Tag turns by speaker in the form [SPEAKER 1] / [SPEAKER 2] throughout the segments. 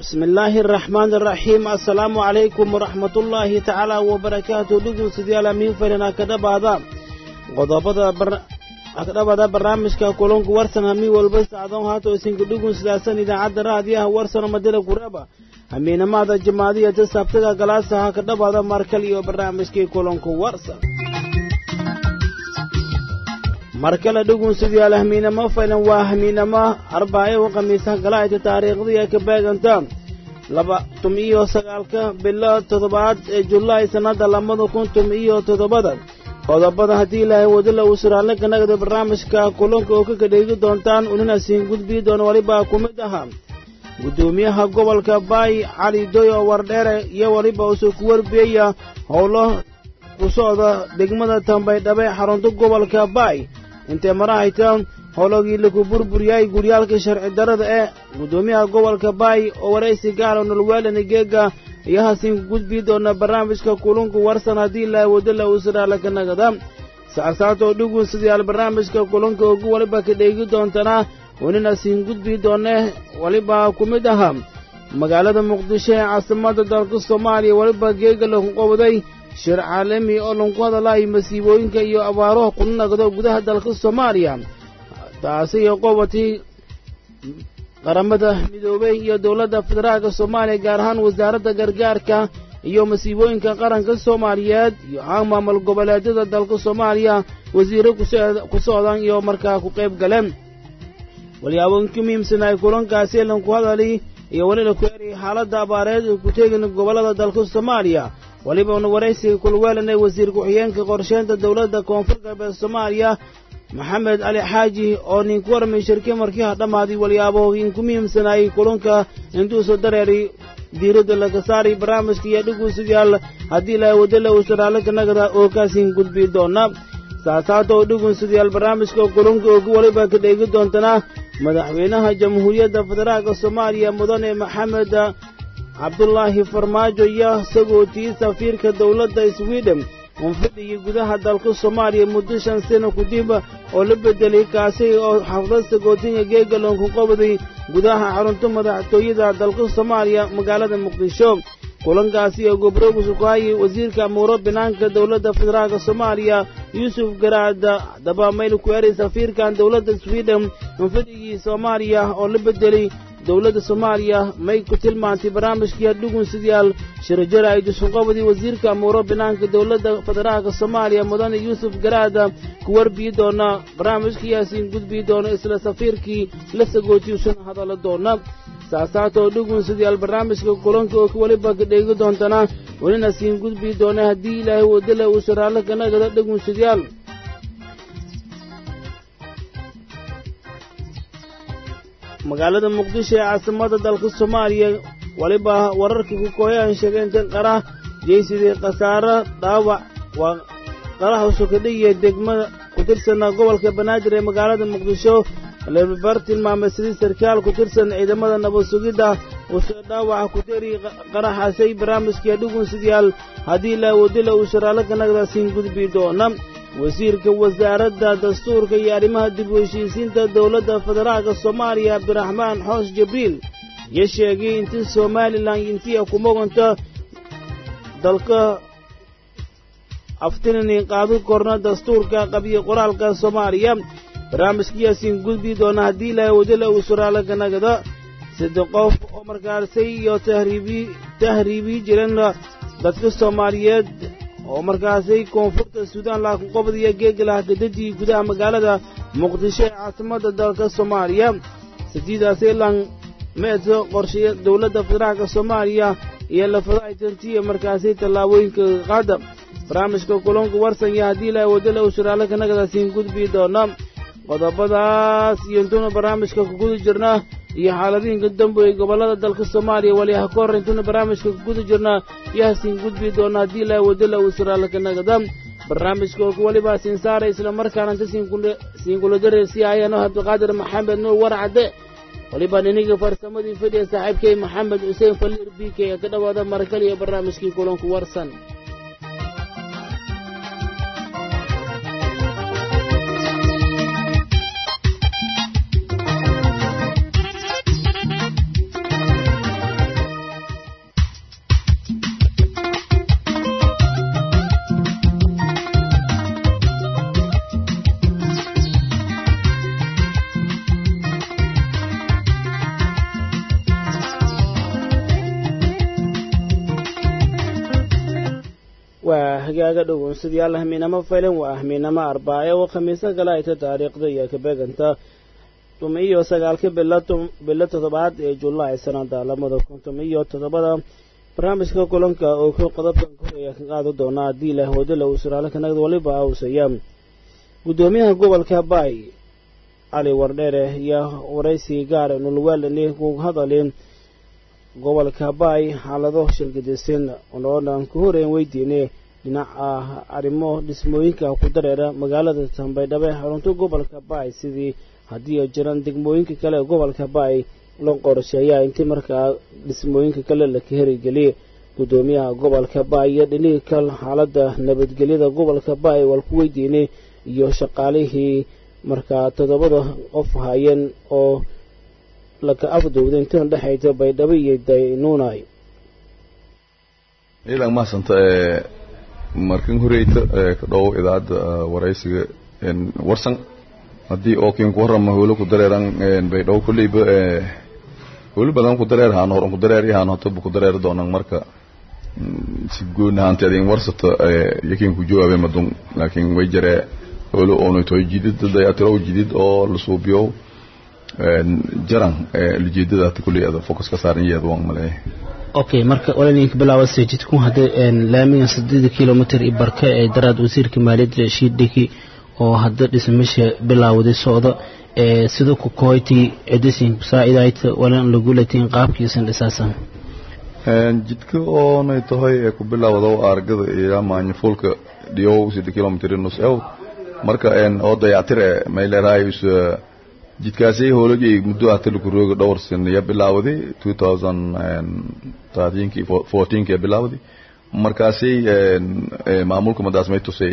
[SPEAKER 1] bismi illaahi araxmaan araxiim assalaamu calaykum waraxmatullaahi tacaala wabarakaatu dhegeystayaal amiin farina kadhabaada qodobada kadhabaada barnaamijka kulanku warsan hamiin walba sacdoon haato isinka dhugun sidaasan idaacadda raadiyaha warsan madada kuraba hamiinamaada jamaadiya ta sabtaga galaasaha kadhabaada markal iyo barnaamijkii kulanku warsan markale dhugunsidayaal hamiinamo faylan waa hamiinamo arbaayo khamiisa galaayta taariikhdii ay ka beeganta laba tum iyo sagaalka bilo toddobaad ee julaay sannadda labada kun tum iyo toddobada qodobada haddii ilaahay wadala uu suraalle ka nagda barnaamijka kulanka oo ka kadheegi doontaan unina siin gudbii doona weliba ku mid ahaa guddoomiyaha gobolka baay cali doyo wardheere iyo weliba usoo ku warbiyaya howlo ku socda degmada tambaydhabe xarunta gobolka baay intee marahayta howlogii laku burburiyay guryaalka sharci darrada ee guddoomiyaha gobolka baay oo waraysi gaara nolweelani geega iyo hasiin gudbii doona barnaamijka kulunku warsan haddii ilaahay wadala uu siraala ka nagada sacsaatoo dhugun sidayaal barnaamijka kulunka ugu weliba ka dheegi doontana wanina siin gudbii doone weliba ku mid ahaa magaalada muqdisho ee caasimadda dalka soomaaliya weliba geega laku qobday shir caalami oo lanku hadalaayo masiibooyinka iyo abaaruha kuna nagdo gudaha dalka soomaaliya taasi iyo qobatii qaramada midoobey iyo dowladda federaalka soomaaliya gaar ahaan wasaaradda gargaarka iyo masiibooyinka qaranka soomaaliyeed iyo haan maamul goboleedyada dalka soomaaliya wasiirro ku socdaan iyo markaa ku qayb galeen walyaabooyinka muhiimsan ay kulankaasi lanku hadali iyo welina ku eray xaaladda abaareed ay ku teegin gobollada dalka soomaaliya weliba una waraysiga kulweelanay wasiir ku-xigeenka qorsheynta dowladda koonfur galbeed soomaaliya maxamed cali xaaji oo ninku warmay shirki markii ha dhammaaday walyaabooyinku muhiimsanaayay kulanka intuusa dareeray diiradda laga saaray barnaamijka iyo dhugunsidayaal haddii ilaahay wadala uu saraale ka nagada oo kaasiin gudbii doona saasaata oo dhugunsidayaal barnaamijka kulanka ugu weliba ka dheegi doontana madaxweynaha jamhuuriyadda federaalka soomaaliya mudane maxamed cabdulaahi farmaajo iyo sagootii safiirka dowladda swiden unfadhigii gudaha dalka soomaaliya muddo shan sano kadib oo la bedelay kaasi oo xaflad sagootinga geegalonku qobday gudaha xarunta madaxtooyada dalka soomaaliya magaalada muqdisho kulankaasi oo gobroogisu ku hayay wasiirka amuuro binaanka dowladda federaalka soomaaliya yuusuf garaada dabamayl ku eray safiirkan dowladda swiden unfadhigii soomaaliya oo la bedelay dowladda soomaaliya may ku tilmaantay barnaamijkii dhugun sidayaal shirajara ay dusunqobadii wasiirka amuuro binaanka dowladda federaalka soomaaliya mudane yuusuf garaada ku warbiyi doona barnaamijkayaasiin gudbii doona isla safiirkii la sagootiysuna hadallo doona saasaatoo dhugun sidayaal barnaamijka kulanka oo weliba ka dheegi doontana welina siin gudbii doona haddii ilaahay wadala uu saraallo ka nagada dhugun sidayaal magaalada muqdisho ee caasimadda dalka soomaaliya weliba wararkii ku kooyaan sheegeen tan qara jeysidii khasaaro dhaawac waa qaraha sukadhiya degmada ku tirsana gobolka banaadir ee magaalada muqdisho lebar tilmaamay sidii sarkaal ku tirsan ciidamada nabad sugidda uusoo dhaawaca ku teri qaraxaasay barnaamijkii dhugun sidayaal haddii ilaa wadila uu sharaalo ka nagdaasiin gudbii doona wasiirka wasaaradda dastuurka iyo arrimaha dib u heshiisiinta dowladda federaalka soomaaliya cabdiraxmaan xoos jibriil iyo sheegay intii somalilan intii ku moganta dalka aftinani qaadu korna dastuurka qabiyo qoraalka soomaaliya barnaamijkayaasiin gudbii doona haddii ilaahay wadala uu suraalo ka nagada saddex qof oo markaasay iyo tahriibi tahriibii jiran dadka soomaaliyeed oo markaasay koonfurta suudaan laakiin qobdiya geegalaha gadadii gudaha magaalada muqdisho ee caasimadda dalka soomaaliya sideedaasay lan meedso qorsheya dowladda federaalka soomaaliya iyo lafadahaytantiya markaasay tallaabooyinka qaada barnaamijka kulanka warsanya haddii ilaahay wadala uu shiraalo ka nagadaasiin gudbii doona qodobadaas iyo intuuna barnaamijka ku guda jirna iyo xaaladihinka dambe ee gobollada dalka soomaaliya waliyaha ka hor intuuna barnaamijka ku guda jirna iyo hasiin gudbii doona haddii ilaahay wadala uu siraalo ka nagada barnaamijka oo weliba siin saaray islamarkaana inta siinkuladare si ayano cabdiqaadir maxamed nuur warcadde weliba niniga farsamadii fadhiya saaxiibkay maxamed xuseen faliir b k ee ka dhowaada marakal iyo barnaamijkii kulanku warsan waa hagaaga dhowonsadayaal ahmiinamo faylan waa ahmiinamo arbaace oo khamiisa kale ayta taariikhda iyo kabeeganta tuma iyo sagaalka bilo toddobaad ee julaay sanada labada kun tuma iyo toddobada barnaamijka kulanka oo ku qodobkan koreya ka qaadi doona haddii ilaah wadala uu suraale kanagda waliba awsaya guddoomiyaha gobolka baay cali wardheere iyo waraysi gaar nulwaalani ku hadalin gobolka baay xaalado shirgadisan oodhan ku horeyn weydiine dhinaca arrimo dhismooyinka ku dareera magaalada tambaydhabo ee xarunta gobolka baay sidii haddii ay jiraan degmooyinka kale ee gobolka baay loo qorsheeyaa intii markaa dhismooyinka kale la ka herigeliyay guddoomiyaha gobolka baay iyo dhinihii kal xaaladda nabadgelyada gobolka baay wal ku weydiinay iyo shaqaalihii markaa toddobada qof hayeen oo laka afduwday intana dhexaysa baydhabo iyo daynuunay
[SPEAKER 2] iidan mahadsanta markan horeyta ka dhow idaacadda waraysiga warsan haddii oo kiin ku warrama howlo ku dareeran baydhabo kolleyba howlo badan ku dareer haan horan ku dareer yahaan hotaba ku dareer doonan marka si gooni ahaanteed in warsata yakiin ku jawaabe madun laakiin way jaree howlo oonay toy jidid dayatiro jidid oo la suubiyo jaran ujeedada hata kulley ada focus ka saaran yaheed waan maleeya
[SPEAKER 3] okay marka walaninka bilaaba sejidku hadda laamiga sideeda kilomitr i barka ee daraad wasiirka maaliyadda rashiid dhiki oo hadda dhismasha bilaawday socda ee sida ku koyti edisin saa'idayta walan lagulatiin qaabkiisan dhisaasan
[SPEAKER 2] jidka oonay tahay ee ku bilaawdo argada iyo maanyafulka dhiyow sida kilomitr nus ew marka oo dayactir e may leerahay jidkaasi howlagii muddo hata lagu rooga dhowr sanayo bilaawday two thousand thirteenki fourteenki bilaawday markaasi maamulka madaas may tusay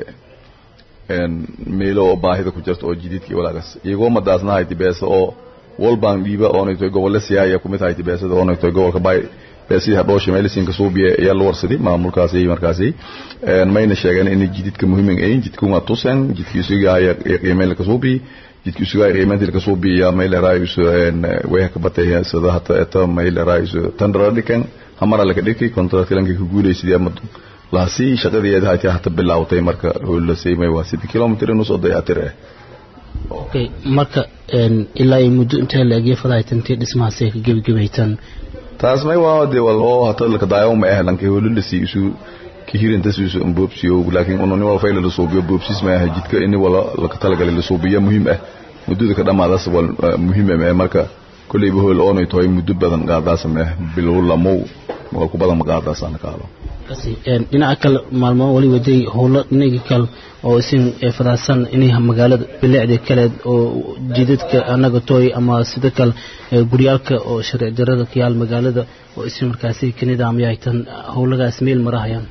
[SPEAKER 2] meelo oo baahida ku jirta oo jididkii walaagas iyagoo madaasna hayti beesa oo walbaan dhiiba oonay tahay gobolle siyaaya kumid hayti beesada oonay tahay gobolka bay beesidii hadhoosha meelisinka suubiya ayaa la warsaday maamulkaasi markaasi mayna sheegeen in jididka muhiiman ayin jidka waa tusen jidkii isugaaya qiimeyn laka suubiyi jidka isugaaya qiimeyntii laka suubiya mayla raayus way ka batay sida hata eta mayla raayus tandara dhikan hamara laka dhiki kontraktilanka ka guulaysidii ama laasi shaqadeeda hayti hata bilaawtay marka howlasay may waa sida kilomitr nus oo dayatir ah
[SPEAKER 3] okay marka ilaa ay muddo intee la egya fadahaytantii dhismahaasay ka gebagabaytaan
[SPEAKER 2] taas may waa de wal oo hata laka daayo ma ah lanka howlalasi isu kihirintas isu boobsiyo laakiin unani wal fayla la suubiyo boobsis ma ah jidka ini wala laka talagalay la suubiyo muhiim ah muddada ka dhamaadaas wal muhiim ah marka kulleyba howl oonay tahay muddo badan qaadaas ma ah bilow lamow wal ku badan ma qaadaasana kaalo
[SPEAKER 3] dhinaca kale maalmo wali waday howlo dhinaga kale oo isin fadaasan inay magaalada bilicda kale oo jidadka anaga tooy ama sida kale guryaalka oo sharci darada ka yaal magaalada oo isin markaasi kanidaamyahay tan howlagaas meel marahayaan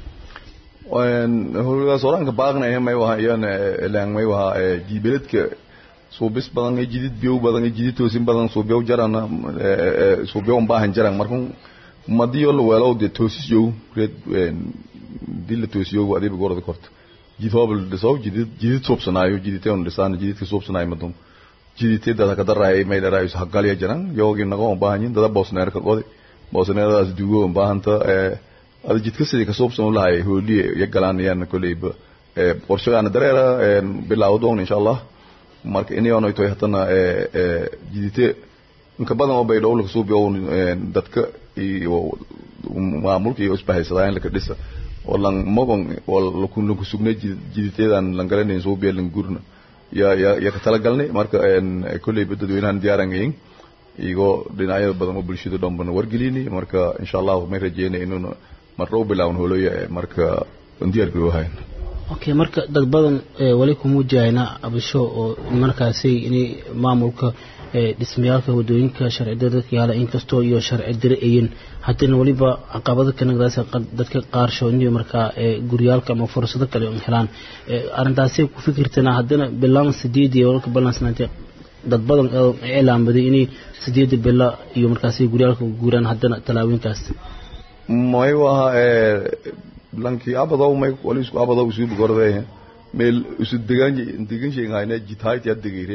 [SPEAKER 2] howlagaas oranka baaqnaya may waha iyana ilaan may waha jibeledka suubis badan iyo jidid biyow badan iyo jidid toosin badan suubiyow jarana suubiyow baahan jaran markun madiyo la weelo de toosiyow red dil la toosiyow adiba gorda korta jid hobl dhisow jidid jidid suubsanaayo jiditeon dhisaan jididka suubsanaayo madum jiditeeda ka daray may dharaayo hagalya jaran yogi nago baahanyin dada boosneer ka qodi boosneeradaas duugo baahanta ee ada jidka sidii ka suubsan lahay hooliye ya galaanayaan koleyba ee qorshadaana dareera bilaawo doon insha allah marka inay toy hatana ee jidite inka badan oo bay dhowlka suubiyo dadka iyo maamulka iyo isbahaysadaan laka dhisa oo lan mogon oo lakun laku sugnay jiditeedan lan garanayn suubiya lan gurna ya ya ya ka talagalnay marka kolleyba dadweynahan diyaarangayin iyagoo dhinacyada badan oo bulshada dhan bana wargelini marka insha allah may rajeynay inuuna marna u bilaawan holoya marka diyaar garoohayn
[SPEAKER 3] okay marka dad badan wali kumuujahayna abasho oo markaasi inay maamulka dhismayaalka wadooyinka sharci darada yaala inkastoo iyo sharci dare ayin haddana weliba caqabada kanagdaas dadka qaarsho inay markaa guryaalka ama fursado kale helaan arrintaasay ku fikirtana haddana bilaan sideed iyo walka balansnaantay dad badan iclaamaday inay sideeda bila iyo markaasi guryaalka guuraan haddana tallaabooyinkaas
[SPEAKER 2] may waha lankii abadow may wali isku abadow isu bugorde meel isu degan degan sheegayna jitaayt ya degayreed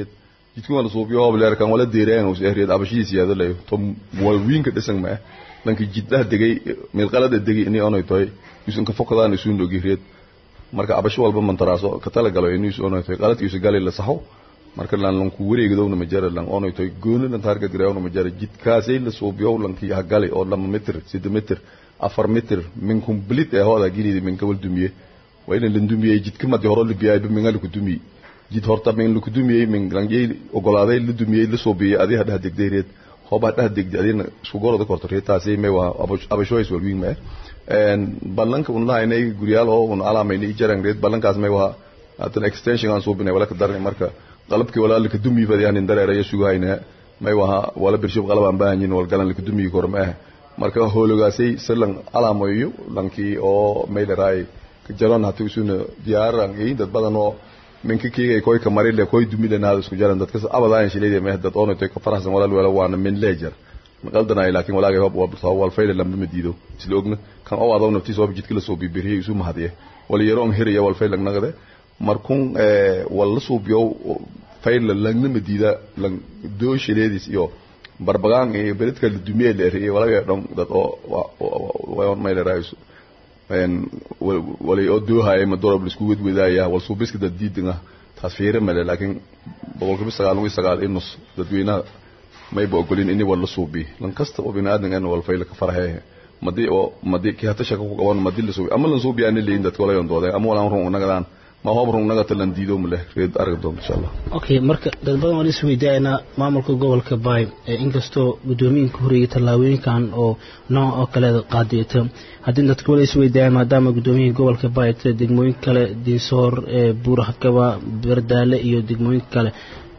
[SPEAKER 2] jidku wala suubiyo hoob leer kan wala deereen oo ehriyad abashiis yaado lay to wal wiinka dhisan ma lanki jiddaha degay meel qalada degay inay onay tahay isun ka fokadaan isun dhogireed marka abasho walba mantaraaso ka tala galo inuu isu onay tahay qaladkiisu galay la saxo marka lan lan ku wareegdowna ma jara lan onay tahay gooni lan target gareewna ma jara jidkaasay la suubiyo lanki ha galay oo lama mitir sida mitir afar mitir min complete ee hooda gilidi min kawal dumiye waa in la dumiyey jidka madi hore la biyay min la ku dumiyey jid horta min la ku dumiyey min langay ogolaaday la dumiyey la suubiyey adiga dhaha degdeereed hooba dhaha degde adina isku gorada korto reetaasi may waa abashoys wal wiin ma een ballanka un lahaynay guryaal oo un alaamaynay jarang reed ballankaas may waa hatan extension aan suubinay wala ka darnay marka qalabkii walaa la ka dumiyey fadiyaan dareeraya sugahayna may waa wala birshub qalab aan baahanyin wal galan la ka dumiyey kor ma marka hoologaasay silan alaamayo lankii oo maylaraay jaran hata isuna diyaaran iyo dad badan oo minka kiga koy ka marile koy dumile naada isku jaran dadka abadaan shilay ma dad oo tay ka faraxsan walaal wala waana min leejar maqaldana laakiin walaaga hab waa wal fayl lam ma diido isla ogna kan oo adoon naftiis oo jidka la soo bibiriyo isu mahadiye wala yaroon hiriya wal fayl nagade markun ee wala suubiyo fayl lagna ma diida lang doo shileedis iyo barbagaan iyo beledka la dumiye leeriyo walaga dhon dad oo waa ma leerayso een walay oo doohay ma dorob isku wadwadaaya wal suubiska dad diidinga taas fiire male laakiin boqolkiiba sagaal iyo sagaal inus dadweynaha may ba ogolin inay wala suubi lan kasta oo binaadin aan wal fayl ka farahay madi oo madi ki hata shaka ku qaban madi la suubi ama lan suubi aan leeyin dadka wala yondooday ama wala run nagadaan ma hoob run naga talan diido male reed arag doon insha Allah
[SPEAKER 3] okay marka dad badan waan is weydiinaa maamulka gobolka Bay ee inkastoo gudoomiyaha horeeyay tallaabooyinkan oo nooc oo kale qaadayta haddii dadku wala is weydiinaa maadaama gudoomiyaha gobolka Bay ee degmooyin kale diisoor ee buurhakaba bardaale iyo degmooyin kale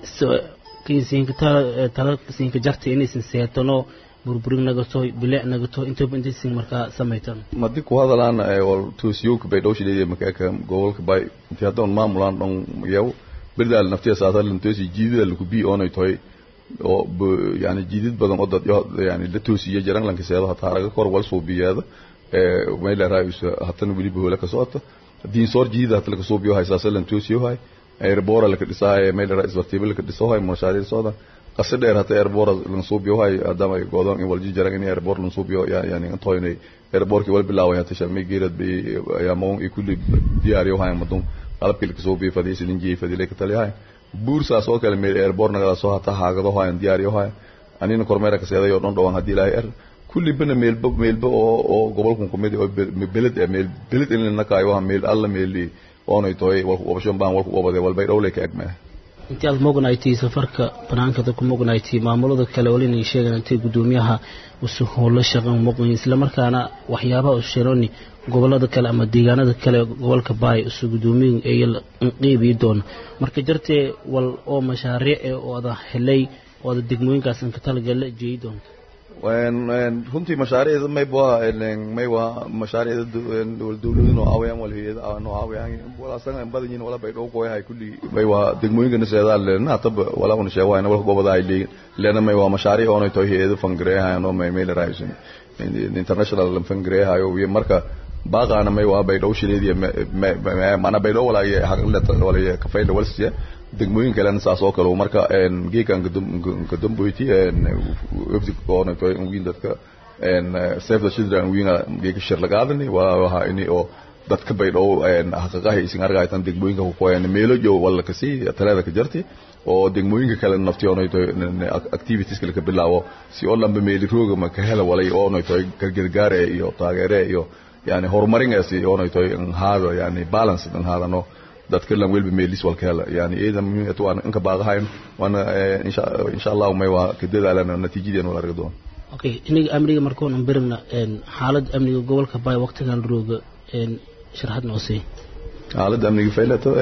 [SPEAKER 3] kiisiinka tala kiisiinka jarta inaysan seetano burburin nagato bilic nagato intaba intaysan markaa samaytan
[SPEAKER 2] madi ku hadalaan wal toosiyowka bay dhowshi leeyahay makaaka gobolka bay intii haddaan maamulaan dhan yaw birdaal naftiya saatalan toosi jiidida laku bii oonay tahay oo yani jiidid badan oo dad yani la toosiya jaran lanka seedo hataa araga kor wal suubiyeeda mayla raayusa hatana weliba hoola ka socota diin soor jiidida hata laka suubiyo hay saasalan toosiyohay airboora laka dhisahay mayla raa isbartiiba laka dhisohay mashaariir soodan qase dheer hata airboor lan suubiyo hay adama ay goodon in walji jaran in airboor lan suubiyo yani intoynay airboorki wal bilaaway hata shalmay geerad bay ayaamon i kulli diyaariyo hay madun qalabkii laka suubiyo fadhiisi linjiyey fadilay ka taliyahay buursaas oo kale meel airboor nagala soo hata haagado hayan diyaariyo hay anina kormeera ka seeday oo dhan dhawaan haddii ilaahay er kulli bana meelba meelba oo oo gobolkan kumid oo beled ee meel beled in la kaayo waa meel alla meeli oonay tahay walku qabasho baan walku qabade walbay dhowlay ka egmaa
[SPEAKER 3] intii aad mognaytay safarka banaanka dadku mognaytay maamulada kale wali inay sheegaan intay gudoomiyaha usu howlo shaqan moqoyn isla markaana waxyaabaha u shironi gobolada kale ama deegaanada kale gobolka baay usu gudoomiyin ay qiibi doona marka jartee wal oo mashaariic ee ooda helay ooda degmooyinkaas ka talagala jeeyi doonta
[SPEAKER 2] runtii mashaariicda mayb waa may waa mashaariicda dowladda noo caawiyaan wal hayada noo caawiyaan wala asaga badan yihiin wala bay dhow qoyahay kulli may waa degmooyinka naseedaa leena hataba wala una sheego waayna walka gobada ay leeyin leena may waa mashaariic oo ay tahay hayada fangareehayan oo may meel raaysan international fangareehayo wiyo marka baaqaana may waa bay dhow shileediya mana bay dhow wala haqleta wala kafayla walsiya degmooyin kalena saas oo kale marka geekan kadamboyti webdi koona toy wiin dadka save the children wiina geeka shir lagaadani waa waxa ini oo dadka bay dhow xaqiiqaha isin argaytan degmooyinka ku qoyan meelo jo wala kasi talada ka jarti oo degmooyinka kale naftiyoonay toy activities kale ka bilaabo si oo lamba meeli rooga ma ka hela walay oonay toy gargaare iyo taageere iyo yani horumaringaasi oonay toy haada yani balance dan haadano dadka lan welba meelis walka hela yani iidan muhiim waan inka baaqahayn waana insha insha Allah may waa ka dadaalana natiijadeen wala arag doon
[SPEAKER 3] okay iniga amniga markoon aan birna xaalad amniga gobolka bay waqtigan rooga sharaxad noo sii
[SPEAKER 2] xaalad amniga faylato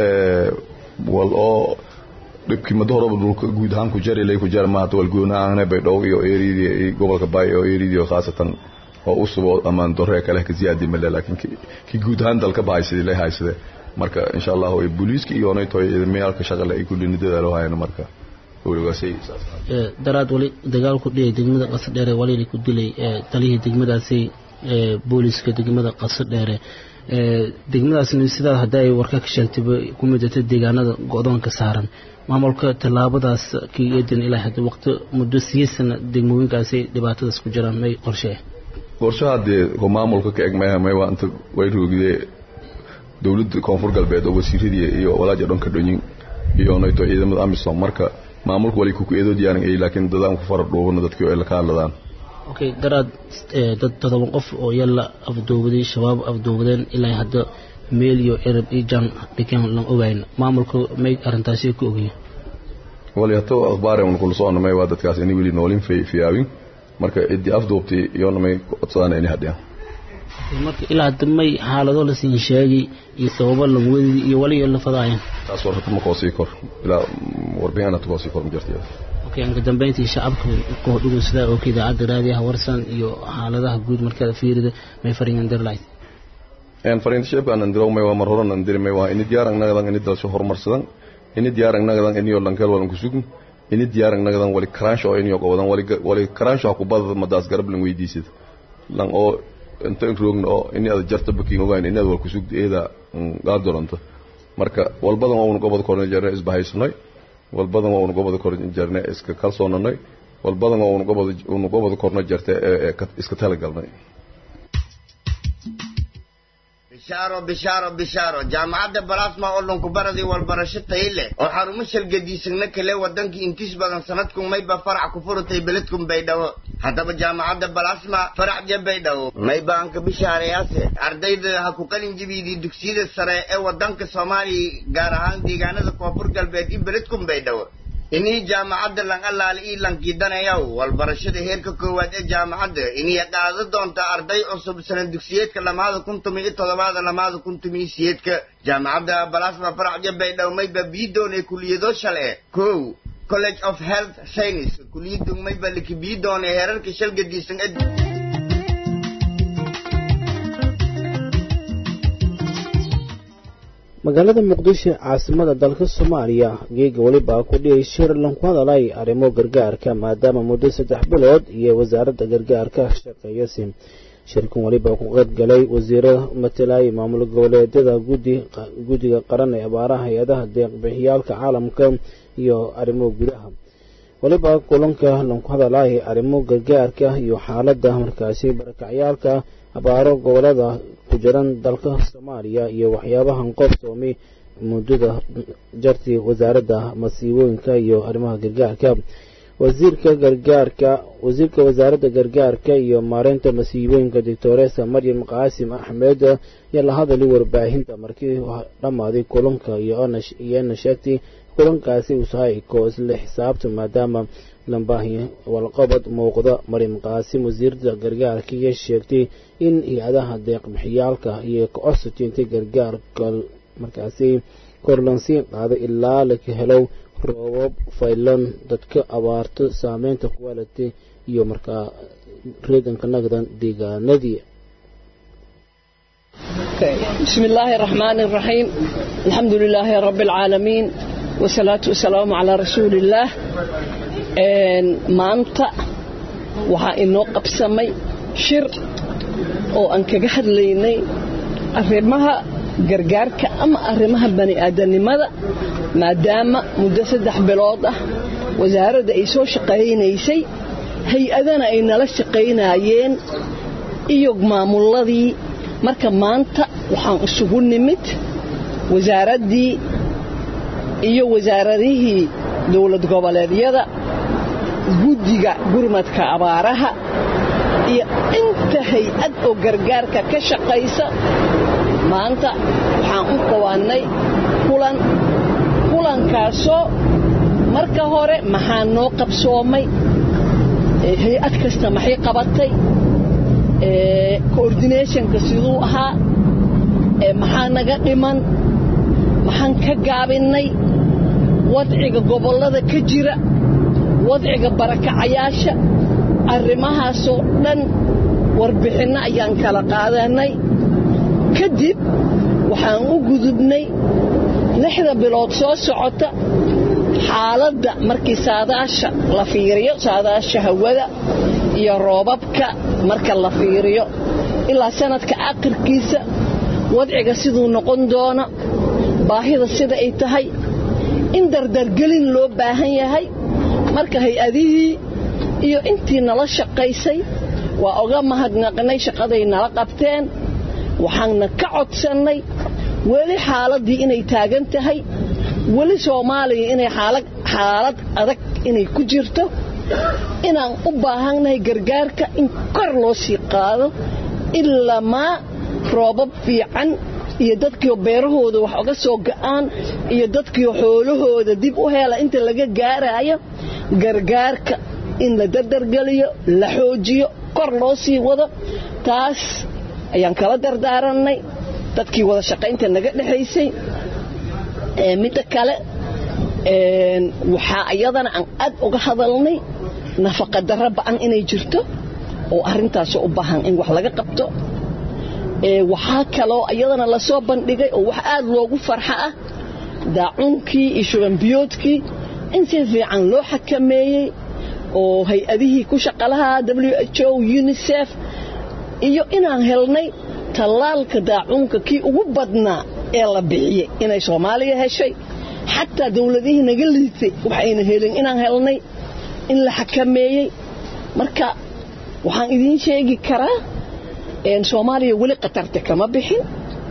[SPEAKER 2] wal oo dhibkii muddo horeba dhulka guud ahaan ku jari lay ku jar maanta wal goona aan bay dhow iyo eeridii gobolka bay oo eeridii khaasatan oo u subo amaan dorre kale ka ziyaadi male laakiin ki guud ahaan dalka baaysidii lay haysade marka insha allah way booliiska iyo onay toy meelka shaqale ay kulli nidada hayaan marka waligaasay
[SPEAKER 3] daraad wali dagaal ku dhiyay degmada qasdheer wali ku dilay taliyihii degmadaasi booliska degmada qaso dheere degmadaasna sidaa hadda ay warka ka sheegtayba ku midata deegaanada go-doonka saaran maamulka tallaabadaas kiidan ilaa hadda waqti muddo siyeesana degmooyinkaasi dhibaatadaas ku jiraan may qorshe
[SPEAKER 2] qorshaha dee maamulka ka eg mayha may waa inta way roogidee dowladda koonfur galbeed oo wasiiradii iyo walaaja dhanka dhonyin iyo nayto ciidamada amisom marka maamulka wali kuku eedoo diyaaran ay laakiin dadaan ku fara dhuubana dadkii ay la ka hadladaan
[SPEAKER 3] okay daraad dad todoban qof oo yalla afduubaday shabaab afduubadeen ilaa hadda meel iyo cirab iyo jaan dhigan lan ogayn maamulka may arrintaasi ku ogyihin
[SPEAKER 2] wali hato akhbaare un kula soo namay waa dadkaas inay weli noolin fiyaabin marka ciddii afduubtay iyo namay codsadaan inay hadhiyaan
[SPEAKER 3] marka ilaa hadda may xaalado la siin sheegay iyo sababo lagu wedidi iyo wali la fadaayeen
[SPEAKER 2] taas war hata ma koosii kor ilaa warbixin hata koosii kor ma jirta
[SPEAKER 3] okay anka dambeyntii shacabka koodhugu sidaa oo ka idaacadda raadiyaha warsan iyo xaaladaha guud markaad fiirida may fariingan dirlayd
[SPEAKER 2] en fariinta shacabka aan diraw may waa mar horan aan diri may waa ini diyaar nagadan ini dalsho horumarsadan ini diyaar nagadan ini oo lankeel walan kusugin ini diyaar nagadan wali crunch oo ini qowadan wali wali crunch ku badada madaas garab lan weydiisid lan oo inta roogna oo ini aad jarta bakiin ogaan ini aad wal kusugdi eeda gaad doonto marka walbadan waa unu gobol korna jarna isbahaysnay walbadan waa unu gobol korna jarna iska kalsoonanay walbadan waa unu gobol unu gobol korna jarta iska talagalnay
[SPEAKER 4] bishaaro bishaaro bishaaro jaamacadda balasma oo dhunkubaradii walbarasho tayi leh oo xarumo shalgadiisagna kale wadankii intiis badan sanadkun mayba farac ku furutay beledkun baydhabo haddaba jaamacadda balasma faracje baydhabo mayba anka bishaareyaase ardayda ha ku qalin jibiidii dugsiyada sare ee wadanka soomaaliya gaar ahaan deegaanada koonfur galbeed iyo beledkun baydhabo inii jaamacadda lan allaale ii lankiidanayaw walbarashada heerka koowaad ee jaamacadda inii qaado doonta arday cusub sana dugsiyeedka lamaada kun tumi iyo toddobaada lamaada kun tumi iyo siyeedka jaamacadda balasma faracja baydhabo mayba biidoone kuliyado shale kow college of health science kuliyadu mayba likibiidoone heerarka shalgadiisan ee
[SPEAKER 1] magaalada muqdisho caasimada dalka soomaaliya geega weliba ku dhiyay shir lanku hadalay arrimo gargaarka maadaama muddo saddex bilood iyo wasaaradda gargaarka shaqeeyasi shirkan weliba ku qaybgalay wasiiro matalay maamul goboleedyada guddiga qaran ee abaaraha hay-adaha deeqbixiyaalka caalamka iyo arrimo gudaha weliba kulanka lanku hadalay arrimo gargaarka iyo xaaladda markaasi barakacyaalka abaaro gobolada ku jiran dalka soomaaliya iyo waxyaabahan qoobsoomay muddada jartii wasaaradda masiibooyinka iyo arrimaha gargaarka wasiirka gargaarka wasiirka wasaaradda gargaarka iyo maareynta masiibooyinka doctoresa maryam qaasim axmed ayaa la hadalay warbaahinta markii dhammaaday kulanka iyoiyana sheegtay kulankaasi usahay koo isla xisaabta maadaama lambaahi walqabad muuqda maryam qaasim wasiirada gargaarka iyo sheegtay in hay-adaha deeqbixiyaalka iyo ka-codsateentay gargaarka markaasi korlansiin qaaday ilaa laka helow roobab faylan dadka abaarto saameynta kuwalatay iyo markaa reedanka nagdan deegaanadii
[SPEAKER 5] بسم الله الرحمن الرحيم الحمد لله رب العالمين والصلاة والسلام على رسول الله maanta waxaa inoo qabsamay shir oo aan kaga hadlaynay arrimaha gargaarka ama arrimaha bani'aadanimada maadaama muddo saddex bilood ah wasaaradda ay soo shaqaynaysay hay-adana ay nala shaqaynaayeen iyo maamulladii marka maanta waxaan isugu nimid wasaaraddii iyo wasaaradihii dowlad goboleedyada guddiga gurmadka abaaraha iyo inta hay-ad oo gargaarka ka shaqaysa maanta waxaan u qabaannay kulan kulankaasoo marka hore maxaa noo qabsoomay hay-ad kasta maxay qabatay coordinationka siduu ahaa maxaa naga dhiman maxaan ka gaabinnay wadciga gobollada ka jira wadciga barakacayaasha arrimahaasoo dhan warbixinno ayaan kala qaadanay kadib waxaan u gudubnay lixda bilood soo socota xaaladda markii saadaasha la fiiriyo saadaasha hawada iyo roobabka marka la fiiriyo ilaa sanadka akhirkiisa wadciga siduu noqon doono baahida sida ay tahay in dardargelin loo baahan yahay marka hay-adihii iyo intii nala shaqaysay waa oga mahadnaqnay shaqaday nala qabteen waxaanna ka codsannay weli xaaladdii inay taagan tahay weli soomaaliya inay xaalad adag inay ku jirto inaan u baahannahay gargaarka in kor loo sii qaado ilamaa roobab fiican iyo dadkiio beerahooda wax oga soo ga'aan iyo dadkiio xoolahooda dib u hela inta laga gaaraayo gargaarka in la dardargeliyo la xoojiyo kor loo sii wado taas ayaan kala dardaarannay dadkii wada shaqaynta naga dhexaysay midda kale waxaa iyadana aan aad uga hadalnay nafaqadarro ba'an inay jirto oo arrintaasoo u baahan in wax laga qabto waxaa kaloo iyadana lasoo bandhigay oo wax aad loogu farxa ah daacuunkii iyo shubanbiyoodkii in si fiican loo xakameeyey oo hay-adihii ku shaqalahaa w h o unisef iyo inaan helnay tallaalka daacuunka kii ugu badnaa ee la bixiyey inay soomaaliya heshay xataa dowladihii naga liitay waxayna helin inaan helnay in la xakameeyey marka waxaan idiin sheegi karaa soomaaliya weli khatarta kama bixin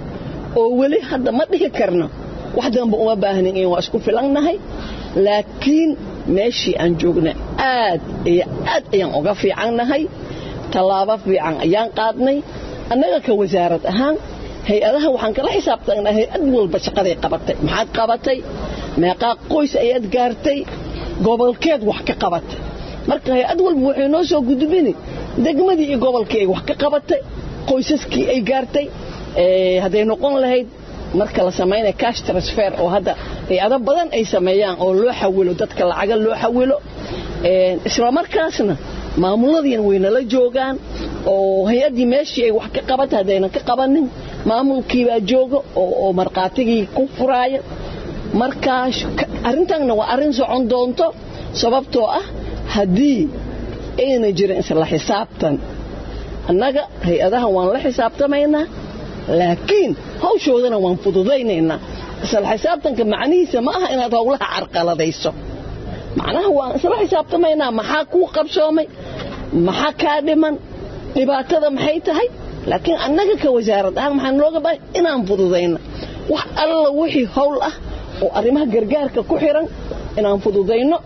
[SPEAKER 5] oo weli hadda ma dhihi karno wax danba uma baahnin in waa isku filannahay laakiin meeshii aan joogna aad iyo aad ayaan uga fiicannahay tallaabo fiican ayaan qaadnay annaga ka wasaarad ahaan hay-adaha waxaan kala xisaabtanaa hay-ad walba shaqaday qabatay maxaad qabatay meeqaa qoys ayaad gaartay gobolkeed wax ka qabatay marka hay-ad walba waxay noo soo gudbini degmadii iyo gobolkii ay wax ka qabatay qoysaskii ay gaartay hadday noqon lahayd marka la samaynaya cash transfer oo hadda hay-ado badan ay sameeyaan oo loo xawilo dadka lacaga loo xawilo isla markaasna maamuladiina waynala joogaan oo hay-addii meeshii ay wax ka qabatay haddaynan ka qabanin maamulkiibaa jooga oo markhaatigii ku furaaya markaa arrintanna waa arrin socon doonto sababtoo ah haddii ayna jirin isla xisaabtan annaga hay-adaha waan la xisaabtamaynaa laakiin hawshoodana waan fududaynaynaa isla xisaabtanka macnihiisa ma aha inaad howlaha carqaladayso macnaha waan isla xisaabtamaynaa maxaa kuu qabsoomay maxaa kaa dhiman dhibaatada maxay tahay laakiin annaga ka wasaarad ahaan maxaan looga baahay inaan fududayno wax alla wixii howl ah oo arrimaha gargaarka ku xiran inaan fududayno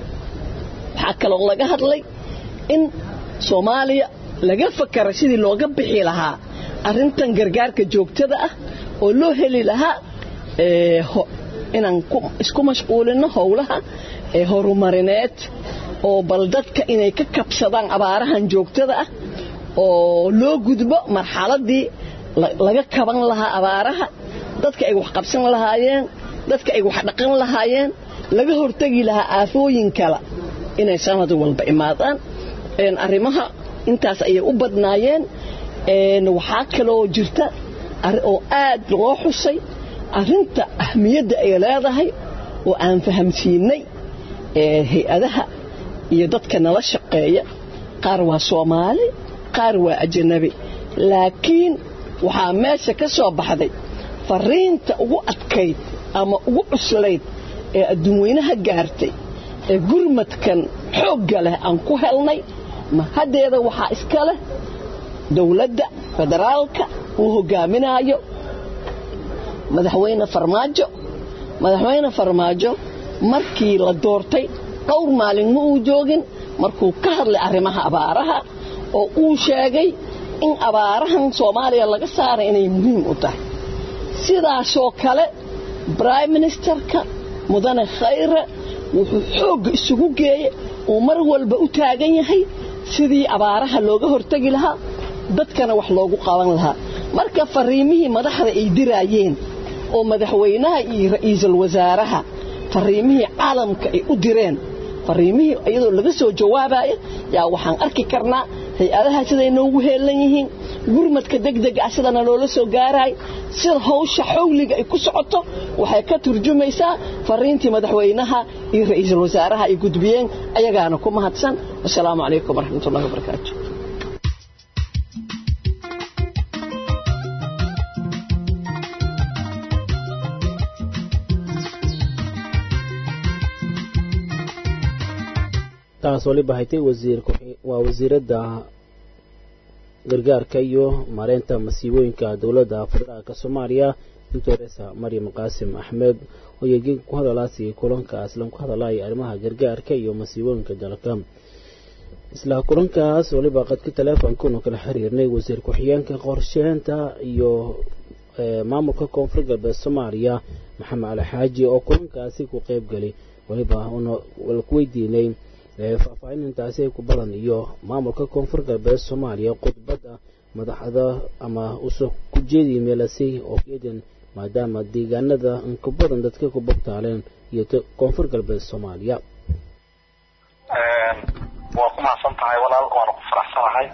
[SPEAKER 5] waxaa kaloo laga hadlay in soomaaliya laga fakara sidii looga bixi lahaa arrintan gargaarka joogtada ah oo loo heli lahaa inaan isku mashquulino howlaha horumarineed oo bal dadka inay ka kabsadaan abaarahan joogtada ah oo loo gudbo marxaladii laga kaban lahaa abaaraha dadka ay wax qabsan lahaayeen dadka ay wax dhaqan lahaayeen laga hortegi lahaa aafooyin kale inay sanad walba imaadaan arrimaha intaas ayay u badnaayeen waxaa kaloo jirta oo aad loo xusay arrinta ahmiyadda ay leedahay oo aan fahamsiinay hay-adaha iyo dadka nala shaqeeya qaar waa soomaali qaar waa ajanabi laakiin waxaa meesha ka soo baxday fariinta ugu adkayd ama ugu cuslayd ee adduunweynaha gaartay ee gurmadkan xoogga leh aan ku helnay mahaddeeda waxaa iska leh dowladda federaalka uu hogaaminaayo madaxweyne farmaajo madaxweyne farmaajo markii la doortay dhowr maalin ma uu joogin markuu ka hadlay arrimaha abaaraha oo uu sheegay in abaarahan soomaaliya laga saaray inay muhiim u tahay sidaasoo kale brime ministerka mudane khayre wuxuu xoogga isugu geeyey uu mar walba u taagan yahay sidii abaaraha looga hortegi lahaa dadkana wax loogu qaban lahaa marka fariimihii madaxda ay diraayeen oo madaxweynaha iyo ra'iisul wasaaraha fariimihii caalamka ay u direen fariimihii iyadoo laga soo jawaabaya yaa waxaan arki karnaa hay-adaha siday noogu heelan yihiin gurmadka degdega ah sidana loola soo gaaraay sida hawsha xawliga ay ku socoto waxay ka turjumaysaa fariintii madaxweynaha iyo ra'iisul wasaaraha ay gudbiyeen ayagaana ku mahadsan wasalaamu calaykum waraxmatullahi wabarakaatu
[SPEAKER 1] taas waliba haytay wasiir waa wasiiradda gargaarka iyo maareynta masiibooyinka dowladda federaalk soomaaliya doctoresa maryam qaasim axmed oo yeegin ku hadalaasiyay kulankaas lan ku hadalaya arrimaha gargaarka iyo masiibooyinka dalka isla kulankaas waliba qadka teleefonkanu kala xiriirnay wasiir ku-xigeenka qorsheynta iyo maamulka koonfur galbeed soomaaliya maxamed cali xaaji oo kulankaasi ku qeyb galay waliba una ku weydiinay faahfaahinintaasi ay ku badan iyo maamulka koonfur galbeed soomaaliya khudbadda madaxda ama usoo ku jeediya meelasay oo keedan maadaama deegaanada inka badan dadka ku bogtaaleen iyo koonfur galbeed soomaaliya
[SPEAKER 6] waa ku mahadsan tahay walaal waana ku faraxsanahay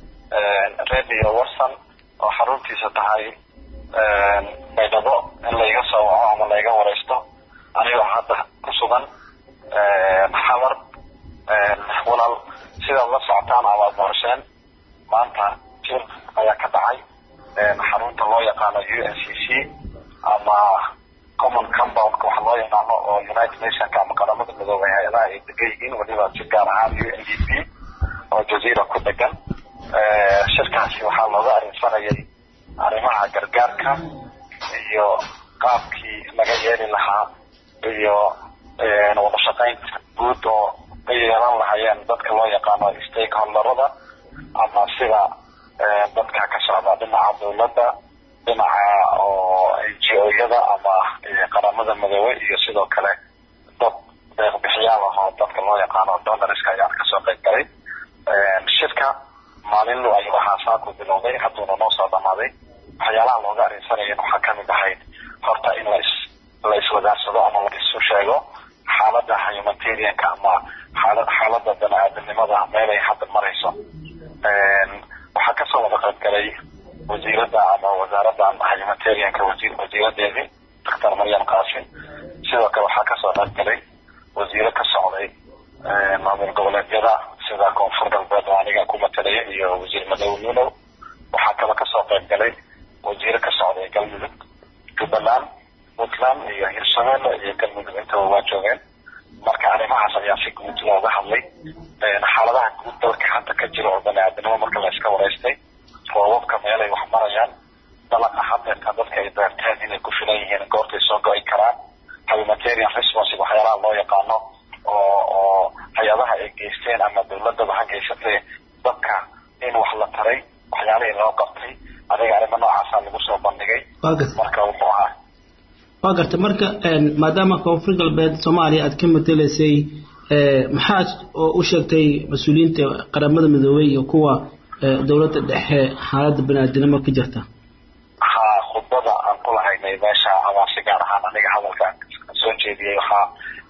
[SPEAKER 6] radio warson oo xaruntiisa tahay baydhabo in layga soo waco ama layga wareysto anigoo hadda ku sugan xamar walaal sidaad la socotaan amaad qorsheen maanta jir ayaa ka dhacay xarunta loo yaqaano u n c c ama common compoundka waxa loo yaqaano oo united nationka ama qaramada midoobay hay-adaha ay degan yihiin weliba si gaar ahaan u n d p oo jazeera ku degan shirkaasi waxaa looga arrinsanayay arrimaha gargaarka iyo qaabkii laga yeeli lahaa iyo wada shaqaynta guud oo ay yeelan lahayeen dadka loo yaqaano stakeholderada ama sida dadka ka socda dhinaca dowladda dhinaca oo n g o-yada ama qaramada midoobe iyo sidoo kale dad deeqbixiyaal ah oo dadka loo yaqaano donorska ayaan kasoo qayb galay shirka maalinlu ayuu ahaa saaku bilowday hadduuna noo soo dhamaaday waxyaalaha looga arrinsanaya waxaa kamid ahayd horta in las la iswadaarsado ama la isu sheego xaalada humanitarianka ama xaala xaalada bani-aadamnimada meelay hadda marayso waxaa kasoo wada qayb galay wasiirada ama wasaaradda humanitarianka wasiir wasiiradeedii doctor maryam qaasim sidoo kale waxaa kasoo qayb galay wasiiro ka socday maamul goboleedyada sida koonfur galbeed oo aniga ku matalaya iyo wasiir madow nunow waxaa kale kasoo qayb galay wasiiro ka socday galmudug jubbaland puntland iyo hirshabelle iyo galmudug intaba waa joogeen marka arrimahaas ayaa si guud looga hadlay xaaladaha guud dalka hadda ka jira oo bani-aadamnimo marka la iska wareystay roobabka meelay wax marayaan dalaqa hadeerka dadka ay beerteen inay ku filan yihiin goortay soo go-i karaan humanitarian response waxyaalaha loo yaqaano oo oo hay-adaha ay geysteen ama dowladaba ha geysatee dadka in wax la taray waxyaalihii loo qabtay adiga arrimo noocaasa lagu soo bandhigay marka wuxuu ahaa
[SPEAKER 3] waa garta marka maadaama koonfur galbeed soomaaliya aad ka matelaysay maxaad u sheegtay mas-uuliyiinta qaramada midoobey iyo kuwa dowladda dhexe xaaladda bani-aadinimo ka jirta
[SPEAKER 6] ha khudbada aan ku lahaynay meesha ama si gaar ahaan aniga hadalka soo jeediyey waxaa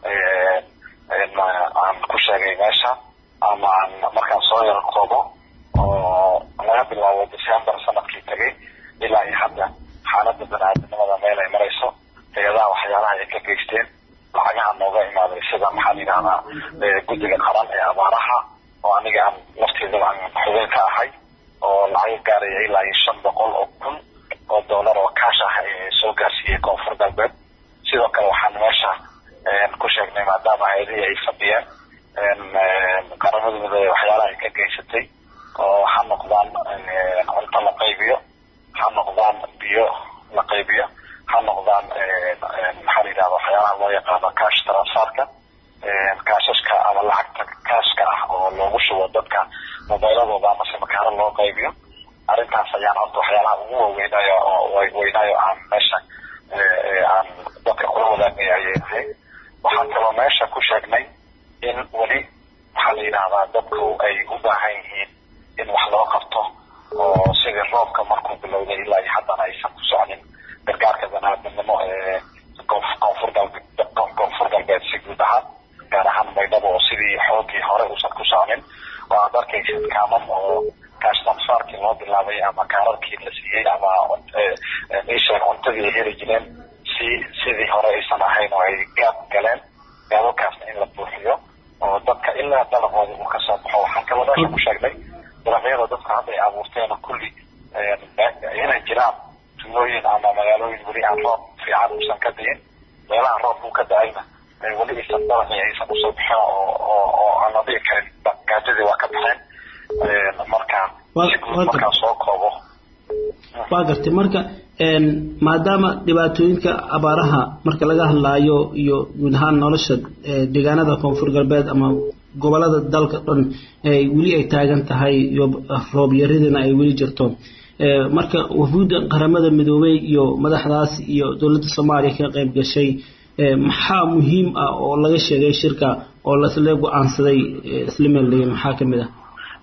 [SPEAKER 6] aan ku sheegay meesha ama aan markaan soo yar koobo oo laga bilaabo december sanadkii tagay ilaa iyo hadda xaaladda bani-aadamnimada meel ay marayso hay-adaha waxyaalaha ay ka geysteen lacagaha nooga imaaday sida maxaa la yidhahdaa guddiga qaran ee abaaraha oo aniga aan lafteedaba aan xubin ka ahay oo lacago gaaraya ilaa iyo shan boqol oo kun oo doolar oo kaash ah ee soo gaarsiiyey koonfur galbeed sidoo kale waxaan meesha ku sheegnay maadaama hay-adihii ay fadhiyeen qaramada midoobe waxyaalaha ay ka geysatay oo ha noqdaan cunto la qaybiyo ha noqdaan biyo la qaybiyo ha noqdaan maxaa la yidhahda waxyaalaha loo yaqaano cash transferka kaashashka ama lacagta kaashka ah oo loogu shubo dadka mobiiladooda ama simakaaro loo qaybiyo arrintaas ayaan horta waxyaalaha ugu waaweynayo oo weynaayo aan meesha aan dadka kula wadaagay ayay ahayd waxaan kaloo meesha ku sheegnay in weli maxaa la yidhahdaa dadku ay u baahan yihiin in wax loo qabto oo sidii roobka markuu bilowday ilaa iyo haddana aysan ku socnin gargaarka banaadamnimo ee koonfur galbeed koonfur galbeed si guud ahaan gaar ahaan baydhabo oo sidii xoogii hore uusan ku socnin oo aad arkaysid kaamam oo kaash transfarkii loo bilaabay ama kaararkii la siiyey ama isheeg cuntadii ay heli jireen si sidii hore aysan ahayn oo ay gaab galeen gaababkaasna in la buuxiyo oo dadka ilaa dalaqooda uu kasoo baxo waxaan kaloo meesha ku sheegnay dalagyada dadka hadda ay abuurteen kulli inay jiraan tuulooyin ama magaalooyin weli aan roob fiican uusan ka diin meelaha roobkuu ka da-ayna weli aysan dalaqi aysan usoo bixin oo oo oo aan la dhihi karin gaajadii waa ka baxeen marka si guud markaan soo koobo
[SPEAKER 3] waa gartay marka maadaama dhibaatooyinka abaaraha marka laga hadlaayo iyo guud ahaan nolosha deegaanada koonfur galbeed ama gobolada dalka dhan weli ay taagan tahay iyo roob yaridina ay weli jirto marka wafuudda qaramada midoobey iyo madaxdaas iyo dowladda soomaaliya ka qayb gashay maxaa muhiim ah oo laga sheegay shirka oo lasle go-aansaday isla meeldhigay maxaa kamid ah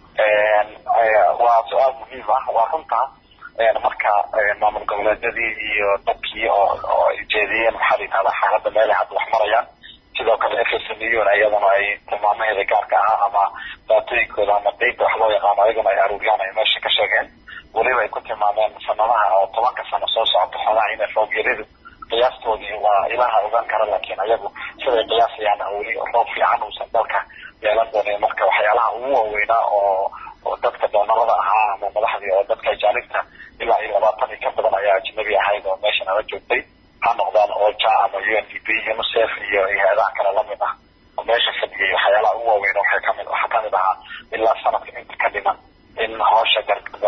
[SPEAKER 6] waa su-aal muhiim ah waa runta marka maamul goboleedyadii iyo dadkii oo oo ay jeediyeen maxaa la yidhahdaa xaaladda meelay hadda wax marayaan sidoo kale fsmun iyadana ay tilmaamaheeda gaarka ah ama daatooyinkooda ama dayda wax loo yaqaano ayaguna ay aruuriyaan ay meesha ka sheegeen weliba ay ku tilmaameen sanadaha oo tobanka sano soo socota xogaha inay roob yaridu qiyaastoodii waa ilaha ogaan kara laakiin ayagu siday qiyaasayaan weli roob fiican uusan dalka yeelan doonin marka waxyaalaha ugu waaweynaa oo oo dadka doonarada ahaa ama madaxdii oo dadka ajaanibta ilaa iyo labaatan iyo ka badan ayaa ajnabi ahayd oo meesha nala joogtay ha noqdaan oja ama u n d p unicef iyo hay-adaha kale lamid ah oo meesha fadhiyay waxyaalaha ugu waaweyn waxay kamid waxaa kamid ahaa ilaa sanadka inta ka dhiman in hawsha